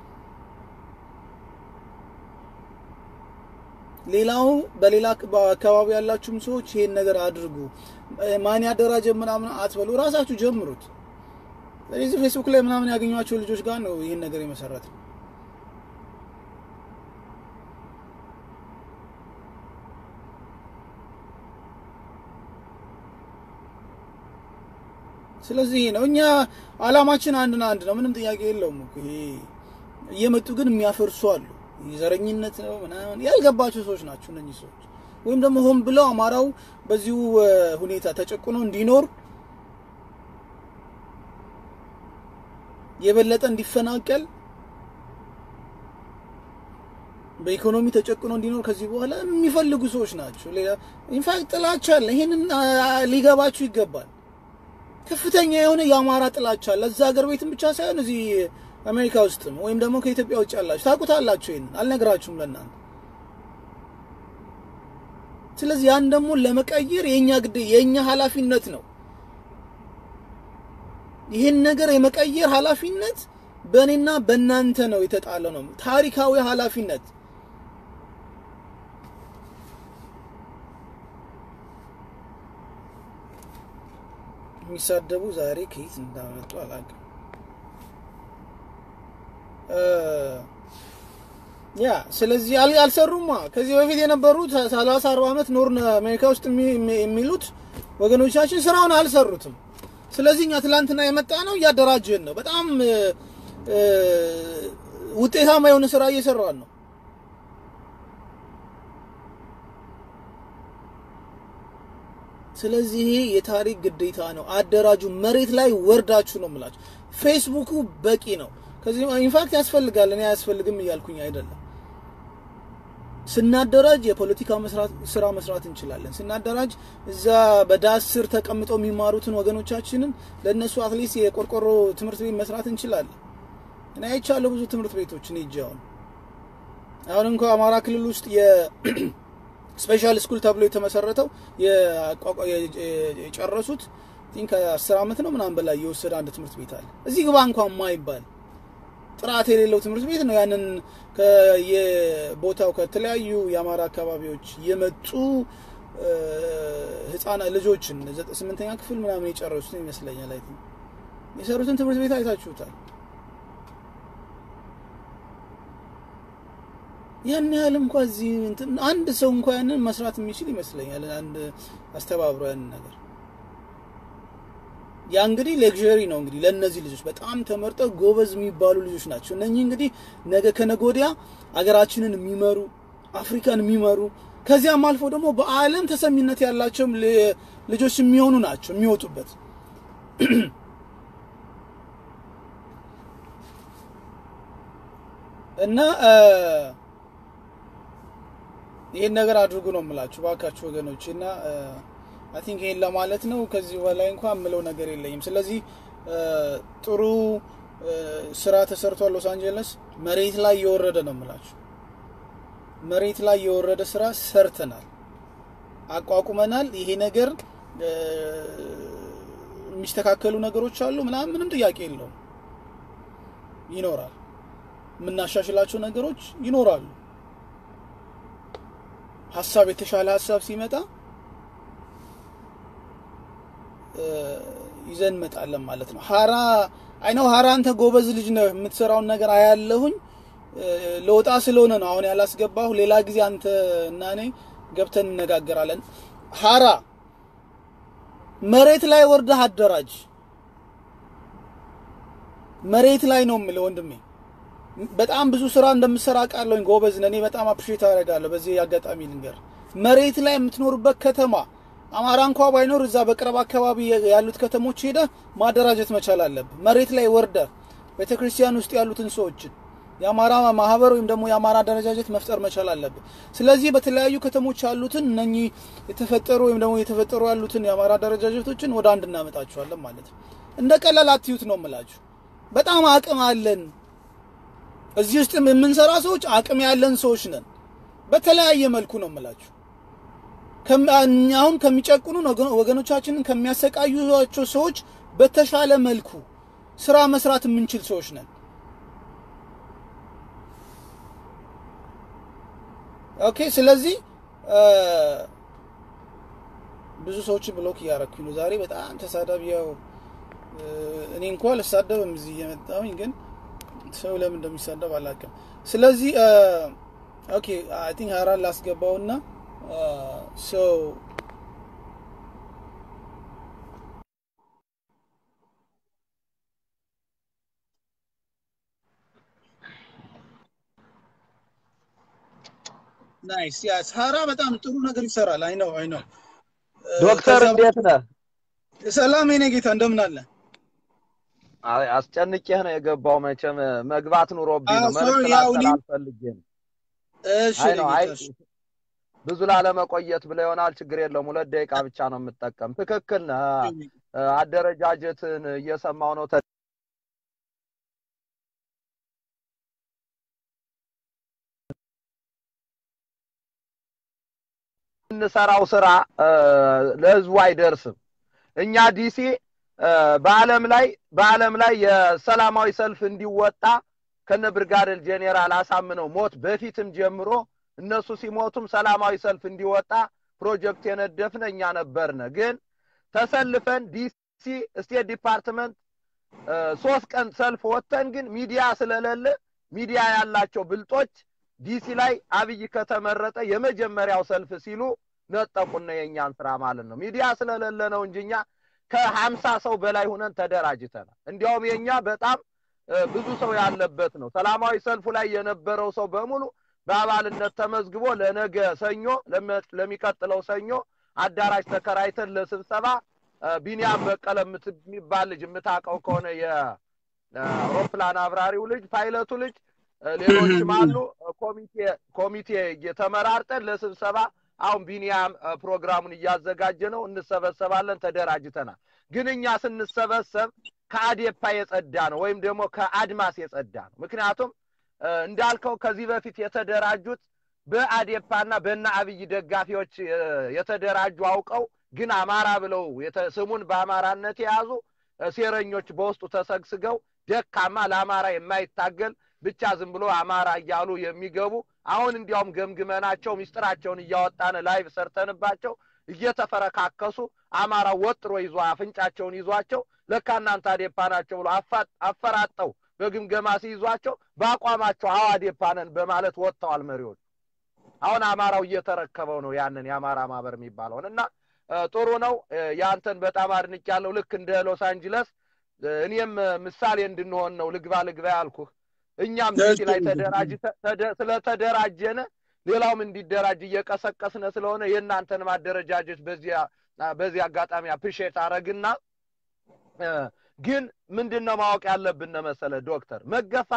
ሌላው በሌላ አካባቢ ያላችሁም ሰዎች ይሄን ነገር አድርጉ። ማን ያደራጀ ምናምን አትበሉ፣ ራሳችሁ ጀምሩት። ስለዚህ ፌስቡክ ላይ ምናምን ያገኟቸው ልጆች ጋር ነው ይህን ነገር የመሰረት ነው። ስለዚህ ነው እኛ አላማችን አንድና አንድ ነው። ምንም ጥያቄ የለውም እኮ ይሄ እየመጡ ግን የሚያፈርሱ አሉ። ዘረኝነት ነው ምናምን ያልገባቸው ሰዎች ናቸው እነኚህ ሰዎች። ወይም ደግሞ ሆን ብለው አማራው በዚሁ ሁኔታ ተጨቁኖ እንዲኖር የበለጠ እንዲፈናቀል በኢኮኖሚ ተጨቁኖ እንዲኖር ከዚህ በኋላ የሚፈልጉ ሰዎች ናቸው። ሌላ ኢንፋክት ጥላቻ አለ። ይሄንን ሊገባችሁ ይገባል። ከፍተኛ የሆነ የአማራ ጥላቻ አለ። እዛ ሀገር ቤትም ብቻ ሳይሆን እዚህ አሜሪካ ውስጥም ወይም ደግሞ ከኢትዮጵያ ውጭ ያላችሁ ታውቁታላችሁ። ይሄንን አልነግራችሁም ለእናንተ። ስለዚህ ያን ደግሞ ለመቀየር የኛ ግድ የኛ ኃላፊነት ነው። ይህን ነገር የመቀየር ኃላፊነት በእኔና በእናንተ ነው የተጣለ ነው። ታሪካዊ ኃላፊነት የሚሳደቡ ዛሬ ከየት እንዳመጡ አላውቅም። ያ ስለዚህ አልሰሩማ። ከዚህ በፊት የነበሩት ሰላሳ አርባ ዓመት ኖርን አሜሪካ ውስጥ የሚሉት ወገኖቻችን ስራውን አልሰሩትም። ስለዚህ እኛ ትላንትና የመጣ ነው እያደራጀን ነው። በጣም ውጤታማ የሆነ ስራ እየሰራን ነው። ስለዚህ ይሄ የታሪክ ግዴታ ነው። አደራጁ። መሬት ላይ ወርዳችሁ ነው የምላችሁ። ፌስቡኩ በቂ ነው። ከዚህ ኢንፋክት ያስፈልጋል። እኔ አያስፈልግም እያልኩኝ አይደለም። ስናደራጅ የፖለቲካ ስራ መስራት እንችላለን። ስናደራጅ እዛ በዳስ ስር ተቀምጠው የሚማሩትን ወገኖቻችንን ለእነሱ አትሊስት የቆርቆሮ ትምህርት ቤት መስራት እንችላለን። እኔ አይቻለሁ ብዙ ትምህርት ቤቶች እኔ እጅ አሁን አሁን እንኳ አማራ ክልል ውስጥ የስፔሻል ስኩል ተብሎ የተመሰረተው የጨረሱት ከአስር ዓመት ነው ምናምን በላይ የወሰደ አንድ ትምህርት ቤት አለ። እዚህ ግባ እንኳን ማይባል ጥራት የሌለው ትምህርት ቤት ነው። ያንን ከየቦታው ከተለያዩ የአማራ አካባቢዎች የመጡ ህፃናት ልጆችን ስምንተኛ ክፍል ምናምን የጨረሱት ይመስለኛል። አይ የሰሩትን ትምህርት ቤት አይታችሁታል። ያን ያህል እንኳ እዚህ አንድ ሰው እንኳ ያንን መስራት የሚችል ይመስለኛል። አንድ አስተባብሮ ያንን ነገር ያ እንግዲህ ሌክዠሪ ነው እንግዲህ ለእነዚህ ልጆች በጣም ተመርጠው ጎበዝ የሚባሉ ልጆች ናቸው። እነኚህ እንግዲህ ነገ ከነገ ወዲያ አገራችንን የሚመሩ አፍሪካን የሚመሩ ከዚያም አልፎ ደግሞ በዓለም ተሰሚነት ያላቸው ልጆች የሚሆኑ ናቸው የሚወጡበት። እና ይህን ነገር አድርጉ ነው የምላችሁ ባካችሁ ወገኖች። እና አይ ቲንክ ይሄን ለማለት ነው። ከዚህ በላይ እንኳን የምለው ነገር የለኝም። ስለዚህ ጥሩ ስራ ተሰርቷል። ሎስ አንጀለስ መሬት ላይ የወረደ ነው የምላችሁ። መሬት ላይ የወረደ ስራ ሰርተናል፣ አቋቁመናል። ይሄ ነገር የሚስተካከሉ ነገሮች አሉ ምናምን፣ ምንም ጥያቄ የለውም። ይኖራል፣ የምናሻሽላቸው ነገሮች ይኖራሉ። ሀሳብ የተሻለ ሀሳብ ሲመጣ ይዘን እንመጣለን ማለት ነው። ሀራ አይነው ሀራ አንተ ጎበዝ ልጅ ነህ፣ የምትሰራውን ነገር አያለሁኝ። ለወጣ ስለሆነ ነው አሁን ያላስገባሁ። ሌላ ጊዜ አንተ እና እኔ ገብተን እነጋገራለን። ሀራ መሬት ላይ ወርደህ አደራጅ። መሬት ላይ ነው የምልህ ወንድሜ። በጣም ብዙ ስራ እንደምሰራ ቃለሁኝ። ጎበዝ ነህ። እኔ በጣም አፕሪሼት አደርጋለሁ። በዚህ አጋጣሚ ልንገር፣ መሬት ላይ የምትኖርበት ከተማ አማራ እንኳ ባይኖር እዛ በቅርብ አካባቢ ያሉት ከተሞች ሄደህ ማደራጀት መቻል አለብህ። መሬት ላይ ወርደህ ቤተ ክርስቲያን ውስጥ ያሉትን ሰዎችን የአማራ ማህበር ወይም ደግሞ የአማራ አደረጃጀት መፍጠር መቻል አለብህ። ስለዚህ በተለያዩ ከተሞች ያሉትን እነኚህ የተፈጠሩ ወይም ደግሞ የተፈጠሩ ያሉትን የአማራ አደረጃጀቶችን ወደ አንድ እናመጣቸዋለን ማለት ነው። እንደ ቀላል አትዩት ነው የምላችሁ። በጣም አቅም አለን። እዚህ ውስጥ የምንሰራ ሰዎች አቅም ያለን ሰዎች ነን። በተለያየ መልኩ ነው የምላችሁ። አሁን ከሚጨቁኑን ወገኖቻችንን ከሚያሰቃዩቸው ሰዎች በተሻለ መልኩ ስራ መስራት የምንችል ሰዎች ነን። ኦኬ። ስለዚህ ብዙ ሰዎችን ብሎክ እያረኩኝ ነው ዛሬ። በጣም ተሳዳቢ ያው እኔ እንኳ ልሳደብም እዚህ እየመጣሁኝ ግን ሰው ለምን እንደሚሳደብ አላውቅም። ስለዚህ ኦኬ አይ ቲንክ ሀራን ላስገባውና ሰው ናይስ ያስ ሀራ በጣም ጥሩ ነገር ይሰራል። አይ ነው አይ ነው። ዶክተር እንዴት ነህ? ሰላም የኔ ጌታ እንደምን አለ? አይ አስጨንቄህ ነው የገባው። መቼም መግባት ኑሮብኝ ነው። ሶሪ፣ መልዕክት ያው እኔ- ላስተላልፍ ነው። እሺ አይ የኔ ነው አይ ጌታ እሺ። ብዙ ላለመቆየት ብለህ ይሆናል። ችግር የለውም። ሁለት ደቂቃ ብቻ ነው የምጠቀም። ትክክል ነህ። አደረጃጀትን እየሰማው ነው። ተ- የምንሰራው ስራ እ፣ ለህዝቡ አይደርስም። እኛ ዲሲ እ፣ በዓለም ላይ በዓለም ላይ የሰላማዊ ሰልፍ እንዲወጣ ከነ ብርጋዴር ጄኔራል አሳምነው ሞት በፊትም ጀምሮ እነሱ ሲሞቱም ሰላማዊ ሰልፍ እንዲወጣ ፕሮጀክት የነደፍነ እኛ ነበርነ። ግን ተሰልፈን ዲሲ ስቴት ዲፓርትመንት እ፣ ሶስት ቀን ሰልፍ ወጥተን ግን ሚዲያ ስለሌለ ሚዲያ ያላቸው ብልጦች ዲሲ ላይ አብይ ከተመረጠ የመጀመሪያው ሰልፍ ሲሉ ነጠቁና የእኛን ስራ ማለት ነው። ሚዲያ ስለሌለ ነው እንጂ እኛ ከሀምሳ ሰው በላይ ሁነን ተደራጅተናል። እንዲያውም የእኛ በጣም እ፣ ብዙ ሰው ያለበት ነው። ሰላማዊ ሰልፉ ላይ የነበረው ሰው በሙሉ በአባልነት ተመዝግቦ ለነገ ሰኞ ለመ- ለሚቀጥለው ሰኞ አዳራሽ ተከራይተን ለስብሰባ እ፣ ቢኒያም በቀለ የምት- የሚባል ልጅ የምታውቀው ከሆነ የአውሮፕላን አብራሪው ልጅ ፓይለቱ ልጅ እ፣ ሌሎችም አሉ። እ፣ ኮሚቴ ኮሚቴ ተመራርጠን ለስብሰባ አሁን ቢኒያም እ፣ ፕሮግራሙን እያዘጋጀ ነው። እንሰበሰባለን። ተደራጅተናል። ግን እኛ ስንሰበሰብ ከአዴፓ የጸዳ ነው ወይም ደግሞ ከአድማስ የጸዳ ነው። ምክንያቱም እ፣ እንዳልከው ከዚህ በፊት የተደራጁት በአዴፓና በእነ አብይ ደጋፊዎች እ፣ የተደራጁ አውቀው ግን አማራ ብለው የተ- ስሙን በአማራነት የያዙ እ፣ ሴረኞች በውስጡ ተሰግስገው ደካማ ለአማራ የማይታገል ብቻ ዝም ብሎ አማራ እያሉ የሚገቡ አሁን እንዲያውም ገምግመናቸው ሚስጥራቸውን እያወጣን ላይቭ ሰርተንባቸው እየተፈረካከሱ አማራ ወጥሮ ይዞ አፍንጫቸውን ይዟቸው ለካ እናንተ አዴፓ ናቸው ብሎ አፋ- አፈራጠው በግምገማ ሲይዟቸው በአቋማቸው አዎ አዴፓ ነን በማለት ወጥተዋል መሪዎች። አሁን አማራው እየተረከበው ነው ያንን የአማራ ማህበር የሚባለውን እና እ፣ ጥሩ ነው። እ፣ ያንተን በጣም አድንቄያለሁ። ልክ እንደ ሎስ አንጅለስ እ፣ እኔም እ፣ ምሳሌ እንድንሆን ነው ልግባ ልግባ ያልኩህ። እኛም ዲሲ ላይ ተደራጅተ ተደ- ስለተደራጀነ ሌላውም እንዲደራጅ እየቀሰቀስነ ስለሆነ የእናንተን ማደረጃጀት በዚያ በዚህ አጋጣሚ አፕሪሼት አረግና እ፣ ግን ምንድን ነው ማወቅ ያለብን መሰለ ዶክተር መገፋት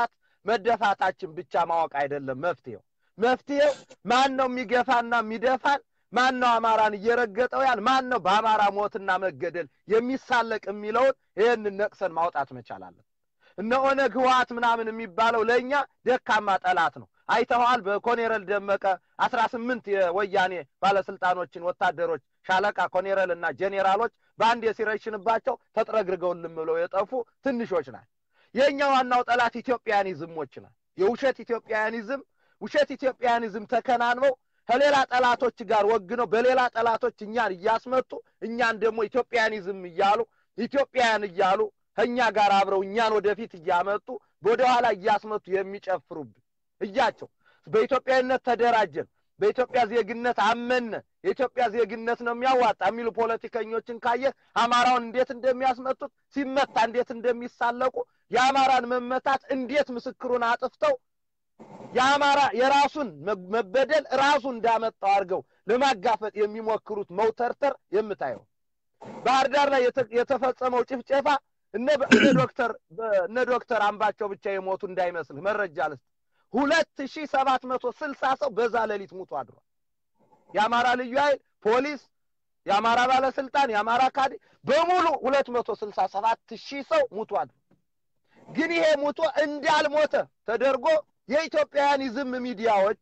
መደፋታችን ብቻ ማወቅ አይደለም መፍትሄው። መፍትሄው ማን ነው የሚገፋና የሚደፋን? ማን ነው አማራን እየረገጠው ያል? ማን ነው በአማራ ሞትና መገደል የሚሳለቅ የሚለውን ይህንን ነቅሰን ማውጣት መቻላለን። እነ ኦነግ ህወሓት ምናምን የሚባለው ለእኛ ደካማ ጠላት ነው። አይተኸዋል። በኮኔረል ደመቀ አስራ ስምንት የወያኔ ባለስልጣኖችን ወታደሮች ሻለቃ ኮኔረል እና ጄኔራሎች በአንድ የሲረሽንባቸው ተጥረግርገውልን ብለው የጠፉ ትንሾች ናት። የእኛ ዋናው ጠላት ኢትዮጵያኒዝሞች ናት። የውሸት ኢትዮጵያኒዝም ውሸት ኢትዮጵያኒዝም ተከናንበው ከሌላ ጠላቶች ጋር ወግነው በሌላ ጠላቶች እኛን እያስመጡ እኛን ደግሞ ኢትዮጵያኒዝም እያሉ ኢትዮጵያውያን እያሉ ከእኛ ጋር አብረው እኛን ወደፊት እያመጡ ወደኋላ እያስመቱ የሚጨፍሩብን እያቸው በኢትዮጵያዊነት ተደራጀን፣ በኢትዮጵያ ዜግነት አመነ፣ የኢትዮጵያ ዜግነት ነው የሚያዋጣ የሚሉ ፖለቲከኞችን ካየ አማራውን እንዴት እንደሚያስመቱት ሲመታ እንዴት እንደሚሳለቁ የአማራን መመታት እንዴት ምስክሩን አጥፍተው የአማራ የራሱን መበደል ራሱ እንዳመጣው አድርገው ለማጋፈጥ የሚሞክሩት መውተርተር የምታየው ባህር ዳር ላይ የተፈጸመው ጭፍጨፋ እነ ዶክተር እነ ዶክተር አምባቸው ብቻ የሞቱ እንዳይመስልህ መረጃ ልስጥ ሁለት ሺህ ሰባት መቶ ስልሳ ሰው በዛ ሌሊት ሙቶ አድሯል። የአማራ ልዩ ኃይል ፖሊስ፣ የአማራ ባለስልጣን፣ የአማራ ካድሬ በሙሉ ሁለት መቶ ስልሳ ሰባት ሺህ ሰው ሙቶ አድሯል። ግን ይሄ ሙቶ እንዳልሞተ ተደርጎ የኢትዮጵያውያኒዝም ሚዲያዎች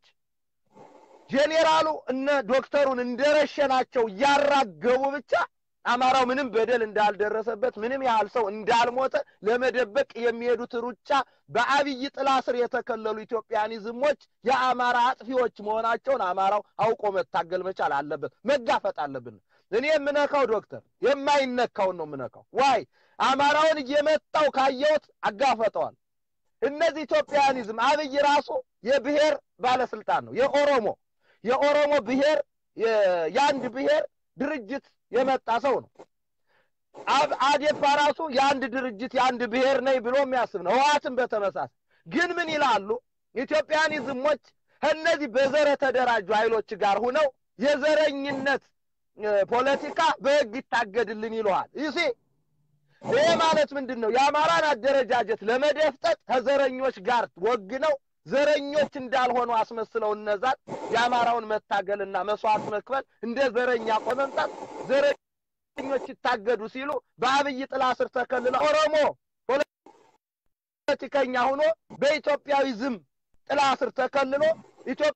ጄኔራሉ እነ ዶክተሩን እንደረሸናቸው እያራገቡ ብቻ አማራው ምንም በደል እንዳልደረሰበት ምንም ያህል ሰው እንዳልሞተ ለመደበቅ የሚሄዱት ሩጫ በአብይ ጥላ ስር የተከለሉ ኢትዮጵያኒዝሞች የአማራ አጥፊዎች መሆናቸውን አማራው አውቆ መታገል መቻል አለበት፣ መጋፈጥ አለብን። እኔ የምነካው ዶክተር የማይነካውን ነው የምነካው። ዋይ አማራውን እየመጣው ካየሁት አጋፈጠዋል። እነዚህ ኢትዮጵያኒዝም አብይ ራሱ የብሔር ባለስልጣን ነው። የኦሮሞ የኦሮሞ ብሔር የአንድ ብሔር ድርጅት የመጣ ሰው ነው። አዴፓ ራሱ የአንድ ድርጅት የአንድ ብሔር ነኝ ብሎ የሚያስብ ነው። ህወሓትን በተመሳሳይ ግን ምን ይላሉ? ኢትዮጵያኒዝሞች ከእነዚህ በዘር የተደራጁ ኃይሎች ጋር ሁነው የዘረኝነት ፖለቲካ በህግ ይታገድልን ይለዋል። ይሲ ይሄ ማለት ምንድን ነው? የአማራን አደረጃጀት ለመደፍጠጥ ከዘረኞች ጋር ወግነው ዘረኞች እንዳልሆኑ አስመስለው እነዛን የአማራውን መታገልና መስዋዕት መክፈል እንደ ዘረኛ ቆመምጣት ዘረኞች ይታገዱ ሲሉ በአብይ ጥላ ስር ተከልለው ኦሮሞ ፖለቲከኛ ሆኖ በኢትዮጵያዊዝም ጥላ ስር ተከልሎ ኢትዮጵያ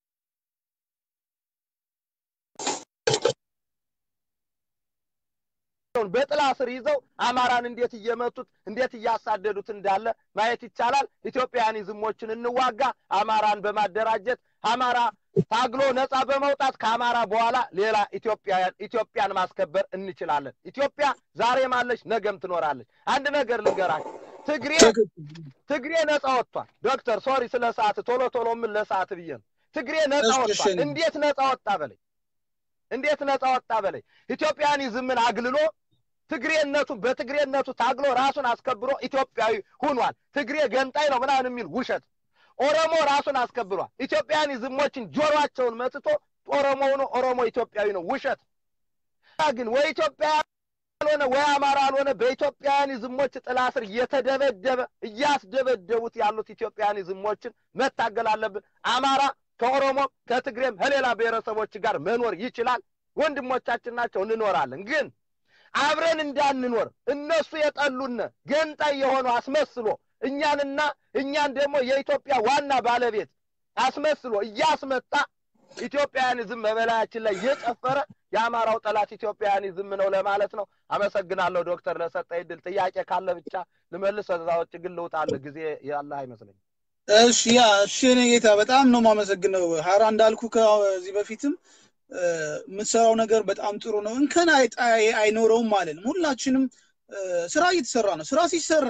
በጥላ ስር ይዘው አማራን እንዴት እየመቱት እንዴት እያሳደዱት እንዳለ ማየት ይቻላል። ኢትዮጵያኒዝሞችን እንዋጋ። አማራን በማደራጀት አማራ ታግሎ ነፃ በመውጣት ከአማራ በኋላ ሌላ ኢትዮጵያን ኢትዮጵያን ማስከበር እንችላለን። ኢትዮጵያ ዛሬም አለች፣ ነገም ትኖራለች። አንድ ነገር ልንገራችሁ። ትግሬ ትግሬ ነፃ ወጥቷል። ዶክተር ሶሪ ስለ ሰዓት ቶሎ ቶሎ ምን ለሰዓት ብዬ ነው። ትግሬ ነፃ ወጥቷል። እንዴት ነፃ ወጣ በለኝ እንዴት ነፃ ወጣ በለኝ። ኢትዮጵያኒዝምን አግልሎ ትግሬነቱን በትግሬነቱ ታግሎ ራሱን አስከብሮ ኢትዮጵያዊ ሁኗል። ትግሬ ገንጣይ ነው ምናምን የሚል ውሸት። ኦሮሞ ራሱን አስከብሯል። ኢትዮጵያኒዝሞችን ጆሮአቸውን መትቶ ኦሮሞ ሆኖ ኦሮሞ ኢትዮጵያዊ ነው ውሸት። ግን ወይ ኢትዮጵያ ያልሆነ ወይ አማራ ያልሆነ በኢትዮጵያኒዝሞች ጥላ ስር እየተደበደበ እያስደበደቡት ያሉት ኢትዮጵያኒዝሞችን መታገል አለብን። አማራ ከኦሮሞም ከትግሬም ከሌላ ብሔረሰቦች ጋር መኖር ይችላል። ወንድሞቻችን ናቸው፣ እንኖራለን። ግን አብረን እንዳንኖር እነሱ የጠሉን ገንጣይ የሆኑ አስመስሎ እኛንና እኛን ደግሞ የኢትዮጵያ ዋና ባለቤት አስመስሎ እያስመጣ ኢትዮጵያውያኒዝም በበላያችን ላይ እየጨፈረ የአማራው ጠላት ኢትዮጵያውያኒዝም ነው ለማለት ነው። አመሰግናለሁ ዶክተር ለሰጠኝ ድል። ጥያቄ ካለ ብቻ ልመልስ፣ ከዛ ውጭ ግን ልውጣለህ። ጊዜ ያለህ አይመስለኝም። እሺ ያ እሺ፣ እኔ ጌታ በጣም ነው የማመሰግነው። ሀራ እንዳልኩ ከዚህ በፊትም የምትሰራው ነገር በጣም ጥሩ ነው። እንከን አይኖረውም ማለት ነው። ሁላችንም ስራ እየተሰራ ነው። ስራ ሲሰራ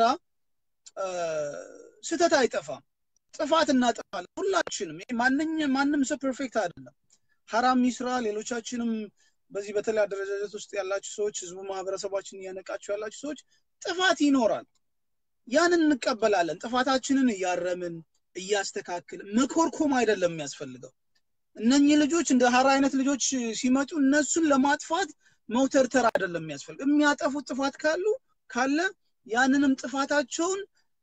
ስህተት አይጠፋም። ጥፋት እናጠፋለን ሁላችንም። ማንኛ ማንም ሰው ፐርፌክት አይደለም። ሀራም ይስራ፣ ሌሎቻችንም በዚህ በተለይ አደረጃጀት ውስጥ ያላችሁ ሰዎች፣ ህዝቡ ማህበረሰባችን እያነቃችሁ ያላችሁ ሰዎች ጥፋት ይኖራል። ያንን እንቀበላለን። ጥፋታችንን እያረምን እያስተካክል መኮርኮም አይደለም የሚያስፈልገው። እነኚህ ልጆች እንደ ሀራ አይነት ልጆች ሲመጡ እነሱን ለማጥፋት መውተርተር አይደለም የሚያስፈልገው። የሚያጠፉት ጥፋት ካሉ ካለ ያንንም ጥፋታቸውን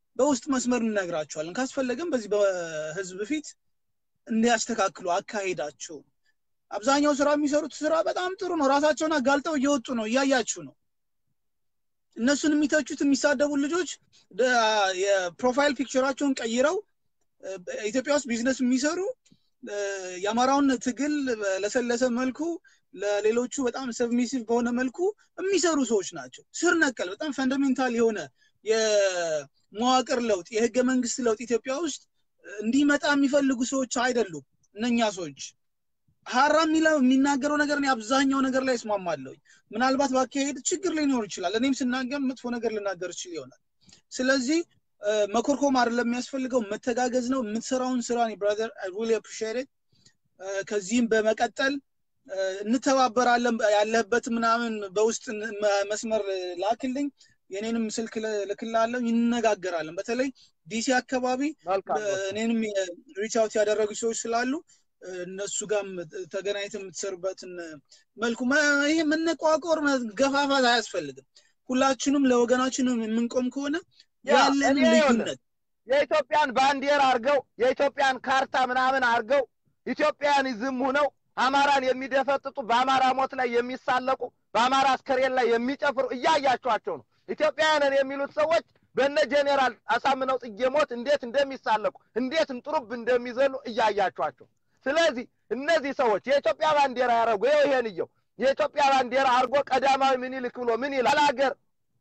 በውስጥ መስመር እንነግራቸዋለን። ካስፈለገም በዚህ በህዝብ ፊት እንዲያስተካክሉ አካሄዳቸው። አብዛኛው ስራ የሚሰሩት ስራ በጣም ጥሩ ነው። ራሳቸውን አጋልጠው እየወጡ ነው፣ እያያችሁ ነው። እነሱን የሚተቹት የሚሳደቡ ልጆች የፕሮፋይል ፒክቸራቸውን ቀይረው ኢትዮጵያ ውስጥ ቢዝነስ የሚሰሩ የአማራውን ትግል በለሰለሰ መልኩ ለሌሎቹ በጣም ሰብሚሲቭ በሆነ መልኩ የሚሰሩ ሰዎች ናቸው። ስር ነቀል በጣም ፈንዳሜንታል የሆነ የመዋቅር ለውጥ የህገ መንግስት ለውጥ ኢትዮጵያ ውስጥ እንዲመጣ የሚፈልጉ ሰዎች አይደሉም እነኛ ሰዎች። ሀራ የሚናገረው ነገር እኔ አብዛኛው ነገር ላይ እስማማለሁ። ምናልባት ባካሄድ ችግር ሊኖር ይችላል። እኔም ስናገር መጥፎ ነገር ልናገር ይችል ይሆናል። ስለዚህ መኮርኮም አይደለም የሚያስፈልገው፣ መተጋገዝ ነው። የምትሰራውን ስራ ብራዘር አይ ሪሊ አፕሪሺየት ከዚህም በመቀጠል እንተባበራለን። ያለህበት ምናምን በውስጥ መስመር ላክልኝ፣ የኔንም ስልክ ልክላለሁ፣ ይነጋገራለን። በተለይ ዲሲ አካባቢ እኔንም ሪች አውት ያደረጉ ሰዎች ስላሉ እነሱ ጋርም ተገናኝተ የምትሰሩበትን መልኩ ይህ መነቋቆር ገፋፋት አያስፈልግም። ሁላችንም ለወገናችንም የምንቆም ከሆነ ያለንን ልዩነት የኢትዮጵያን ባንዲራ አድርገው የኢትዮጵያን ካርታ ምናምን አድርገው ኢትዮጵያኒዝም ሁነው አማራን የሚደፈጥጡ በአማራ ሞት ላይ የሚሳለቁ በአማራ አስከሬን ላይ የሚጨፍሩ እያያቸኋቸው ነው። ኢትዮጵያውያንን የሚሉት ሰዎች በነ ጄኔራል አሳምነው ጽጌ ሞት እንዴት እንደሚሳለቁ እንዴት እንጥሩብ እንደሚዘሉ እያያቸኋቸው። ስለዚህ እነዚህ ሰዎች የኢትዮጵያ ባንዲራ ያደረጉ ይኸው ይሄን እየው የኢትዮጵያ ባንዲራ አድርጎ ቀዳማዊ ምኒልክ ብሎ ምን ይላል? ባላገር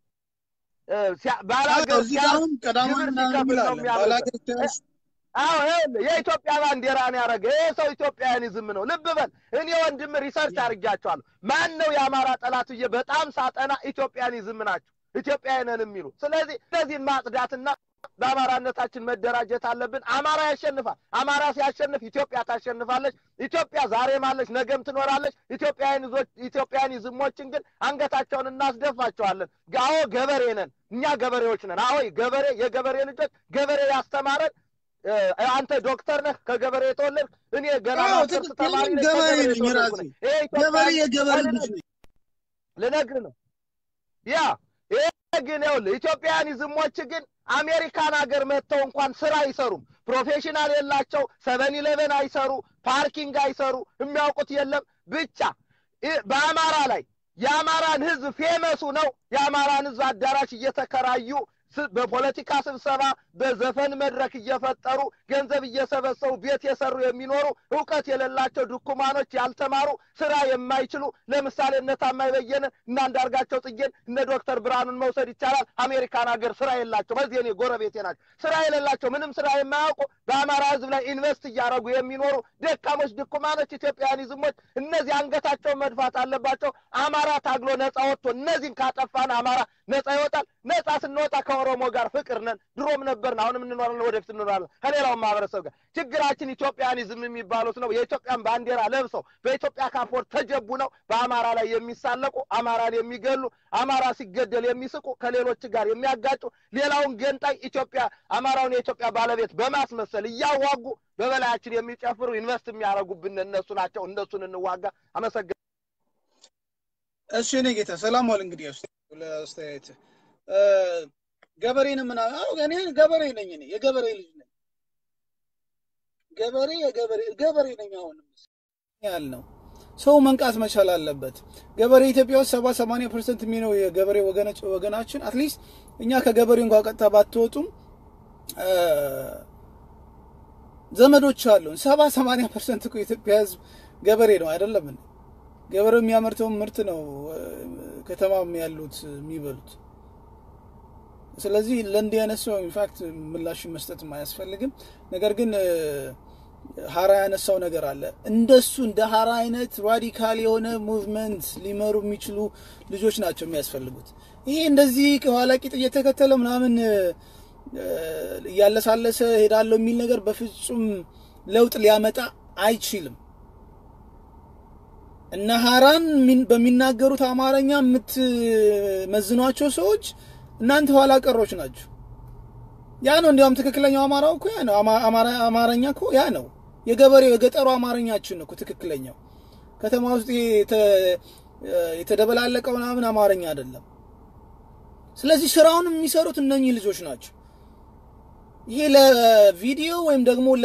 ባላገር ሲያሁን ቀዳማዊ ምናምን ይላል። አዎ ይኸውልህ የኢትዮጵያ ባንዲራን ያደረገ ይሄ ሰው ኢትዮጵያውያኒዝም ነው። ልብ በል እኔ ወንድም ሪሰርች አድርጊያቸዋለሁ። ማን ነው የአማራ ጠላት ብዬ በጣም ሳጠና ኢትዮጵያኒዝም ናቸው ኢትዮጵያውያንን የሚሉ። ስለዚህ እነዚህን ማጽዳትና በአማራነታችን መደራጀት አለብን። አማራ ያሸንፋል። አማራ ሲያሸንፍ ኢትዮጵያ ታሸንፋለች። ኢትዮጵያ ዛሬም አለች፣ ነገም ትኖራለች። ኢትዮጵያኒዝሞችን ግን አንገታቸውን እናስደፋቸዋለን። አዎ ገበሬ ነን፣ እኛ ገበሬዎች ነን። አዎ ገበሬ የገበሬ ልጆች ገበሬ ያስተማረን አንተ ዶክተር ነህ፣ ከገበሬ የተወለድክ እኔ ገና ማስተርስ ተማሪ ነኝ፣ ገበሬ ነኝ ራሴ ገበሬ የገበሬ ልጅ ነኝ። ልነግርህ ነው ያ ይሄ ግን ይኸውልህ ኢትዮጵያኒዝሞች ግን አሜሪካን ሀገር መጥተው እንኳን ስራ አይሰሩም። ፕሮፌሽናል የላቸው። ሰቨን ኢሌቨን አይሰሩ፣ ፓርኪንግ አይሰሩ፣ የሚያውቁት የለም። ብቻ በአማራ ላይ የአማራን ህዝብ ፌመሱ ነው የአማራን ህዝብ አዳራሽ እየተከራዩ በፖለቲካ ስብሰባ በዘፈን መድረክ እየፈጠሩ ገንዘብ እየሰበሰቡ ቤት የሰሩ የሚኖሩ እውቀት የሌላቸው ድኩማኖች ያልተማሩ ስራ የማይችሉ ለምሳሌ እነ ታማኝ በየነ እና አንዳርጋቸው ጽጌን እነ ዶክተር ብርሃኑን መውሰድ ይቻላል። አሜሪካን ሀገር ስራ የላቸው። በዚህ እኔ ጎረቤቴ ናቸው። ስራ የሌላቸው ምንም ስራ የማያውቁ በአማራ ህዝብ ላይ ኢንቨስት እያደረጉ የሚኖሩ ደካሞች ድኩማኖች ኢትዮጵያኒዝሞች፣ እነዚህ አንገታቸውን መድፋት አለባቸው። አማራ ታግሎ ነጻ ወጥቶ እነዚህን ካጠፋን አማራ ነጻ ይወጣል። ነጻ ስንወጣ ከኦሮሞ ጋር ፍቅር ነን። ድሮም ነበርን፣ አሁንም እንኖራለን፣ ወደፊት እንኖራለን ከሌላውን ማህበረሰብ ጋር። ችግራችን ኢትዮጵያኒዝም የሚባሉት ነው። የኢትዮጵያን ባንዲራ ለብሰው በኢትዮጵያ ካፖርት ተጀቡ ነው በአማራ ላይ የሚሳለቁ አማራን የሚገሉ አማራ ሲገደል የሚስቁ ከሌሎች ጋር የሚያጋጩ ሌላውን ገንጣይ ኢትዮጵያ አማራውን የኢትዮጵያ ባለቤት በማስመሰል እያዋጉ በበላያችን የሚጨፍሩ ኢንቨስት የሚያደርጉብን እነሱ ናቸው። እነሱን እንዋጋ። አመሰግናለሁ። እሺ እኔ ጌታ ሰላም ዋል። እንግዲህ ለአስተያየት ገበሬን ምን እኔ ገበሬ ነኝ። እኔ የገበሬ ልጅ ነኝ። ገበሬ የገበሬ ገበሬ ነኝ። አሁንም ያልነው ሰው መንቃት መቻል አለበት። ገበሬ ኢትዮጵያ ውስጥ ሰባ ሰማንያ ፐርሰንት የሚለው የገበሬ ወገናችን አትሊስት እኛ ከገበሬው እንኳ ቀጥታ ባትወጡም ዘመዶች አሉን። ሰባ ሰማንያ ፐርሰንት እኮ የኢትዮጵያ ሕዝብ ገበሬ ነው አይደለም? ገበሬው የሚያመርተውን ምርት ነው ከተማም ያሉት የሚበሉት። ስለዚህ ለእንዲህ አይነት ሰው ኢንፋክት ምላሽ መስጠትም አያስፈልግም። ነገር ግን ሀራ ያነሳው ነገር አለ። እንደሱ እንደ ሀራ አይነት ራዲካል የሆነ ሙቭመንት ሊመሩ የሚችሉ ልጆች ናቸው የሚያስፈልጉት። ይሄ እንደዚህ ከኋላ ቂጥ እየተከተለ ምናምን እያለሳለሰ ሄዳለሁ የሚል ነገር በፍጹም ለውጥ ሊያመጣ አይችልም። እነ ሀራን በሚናገሩት አማርኛ የምትመዝኗቸው ሰዎች እናንተ ኋላ ቀሮች ናቸው። ያ ነው እንዲያውም ትክክለኛው አማራው እኮ ያ ነው። አማርኛ እኮ ያ ነው። የገበሬው የገጠሩ አማርኛችን ነው እኮ ትክክለኛው። ከተማ ውስጥ የተደበላለቀው ምናምን አማርኛ አይደለም። ስለዚህ ስራውን የሚሰሩት እነኚህ ልጆች ናቸው። ይሄ ለቪዲዮ ወይም ደግሞ ለ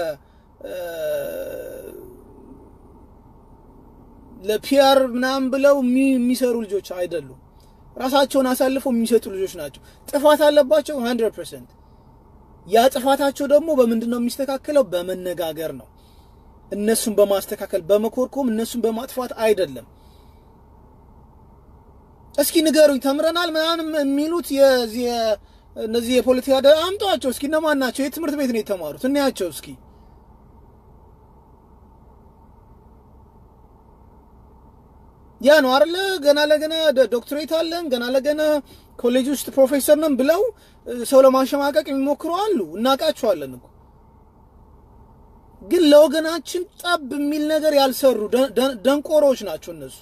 ለፒአር ምናምን ብለው የሚሰሩ ልጆች አይደሉም። ራሳቸውን አሳልፈው የሚሰጡ ልጆች ናቸው። ጥፋት አለባቸው 100%። ያ ጥፋታቸው ደግሞ በምንድን ነው የሚስተካከለው? በመነጋገር ነው። እነሱን በማስተካከል በመኮርኮም እነሱን በማጥፋት አይደለም። እስኪ ንገሩኝ፣ ተምረናል ምናምን የሚሉት የዚህ እነዚህ የፖለቲካ አምጧቸው እስኪ እነማን ናቸው? የትምህርት ቤት ነው የተማሩት? እንያቸው እስኪ ያ ነው አይደለ? ገና ለገና ዶክትሬት አለን ገና ለገና ኮሌጅ ውስጥ ፕሮፌሰር ነን ብለው ሰው ለማሸማቀቅ የሚሞክሩ አሉ። እናውቃቸዋለን እኮ ግን ለወገናችን ጠብ የሚል ነገር ያልሰሩ ደንቆሮች ናቸው እነሱ።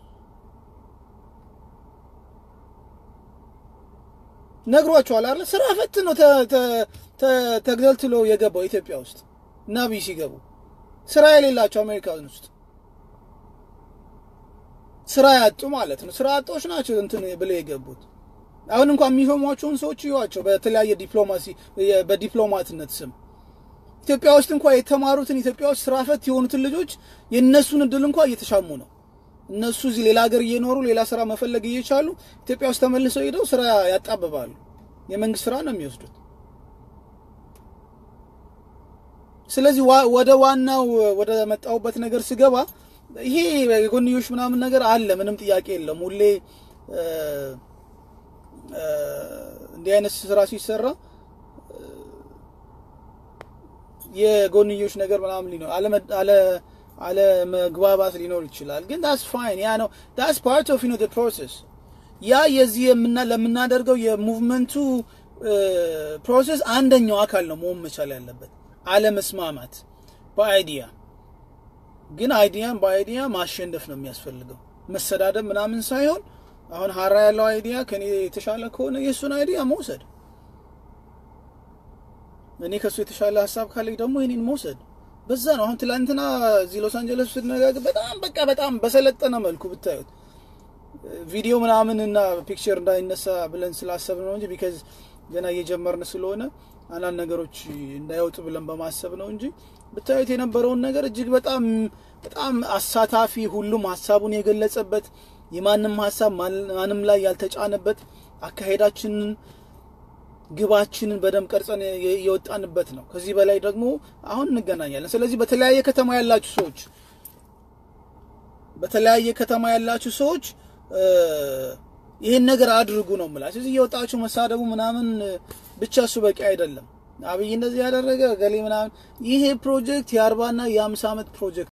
ነግሯቸዋል አይደለ? ስራ ፈት ነው ተግዘልትሎ የገባው ኢትዮጵያ ውስጥ ናቢ ሲገቡ ስራ የሌላቸው አሜሪካን ውስጥ ስራ ያጡ ማለት ነው። ስራ አጦች ናቸው እንትን ብለው የገቡት። አሁን እንኳን የሚሾሟቸውን ሰዎች ይዋቸው በተለያየ ዲፕሎማሲ በዲፕሎማትነት ስም ኢትዮጵያ ውስጥ እንኳን የተማሩትን ኢትዮጵያ ውስጥ ስራ ፈት የሆኑትን ልጆች የእነሱን እድል እንኳን እየተሻሙ ነው። እነሱ እዚህ ሌላ ሀገር እየኖሩ ሌላ ስራ መፈለግ እየቻሉ ኢትዮጵያ ውስጥ ተመልሰው ሄደው ስራ ያጣብባሉ። የመንግስት ስራ ነው የሚወስዱት። ስለዚህ ወደ ዋናው ወደ መጣሁበት ነገር ስገባ ይሄ የጎንዮሽ ምናምን ነገር አለ፣ ምንም ጥያቄ የለም። ሁሌ እንዲህ አይነት ስራ ሲሰራ የጎንዮሽ ነገር ምናምን ሊኖር አለ አለመግባባት ሊኖር ይችላል። ግን ዳስ ፋይን ያ ነው ዳስ ፓርት ኦፍ ዩ ኖ ፕሮሰስ ያ የዚህ ለምናደርገው የሙቭመንቱ ፕሮሰስ አንደኛው አካል ነው መሆን መቻል ያለበት። አለመስማማት በአይዲያ ግን አይዲያን በአይዲያ ማሸነፍ ነው የሚያስፈልገው። መሰዳደብ ምናምን ሳይሆን አሁን ሀራ ያለው አይዲያ ከኔ የተሻለ ከሆነ የእሱን አይዲያ መውሰድ፣ እኔ ከእሱ የተሻለ ሀሳብ ካለኝ ደግሞ የኔን መውሰድ በዛ ነው። አሁን ትላንትና እዚህ ሎስ አንጀለስ ስንነጋገር በጣም በቃ በጣም በሰለጠነ መልኩ ብታዩት ቪዲዮ ምናምን እና ፒክቸር እንዳይነሳ ብለን ስላሰብ ነው እንጂ ቢካዝ ገና እየጀመርን ስለሆነ አንዳንድ ነገሮች እንዳይወጡ ብለን በማሰብ ነው እንጂ ብታዩት የነበረውን ነገር እጅግ በጣም በጣም አሳታፊ፣ ሁሉም ሀሳቡን የገለጸበት የማንም ሀሳብ ማንም ላይ ያልተጫነበት አካሄዳችንን ግባችንን በደንብ ቀርጸን የወጣንበት ነው። ከዚህ በላይ ደግሞ አሁን እንገናኛለን። ስለዚህ በተለያየ ከተማ ያላችሁ ሰዎች በተለያየ ከተማ ያላችሁ ሰዎች ይህን ነገር አድርጉ ነው የምላችሁ። ስለዚህ እየወጣችሁ መሳደቡ ምናምን ብቻ እሱ በቂ አይደለም። አብይ እንደዚህ ያደረገ ገሌ ምናምን፣ ይሄ ፕሮጀክት የአርባና የአምሳ ዓመት ፕሮጀክት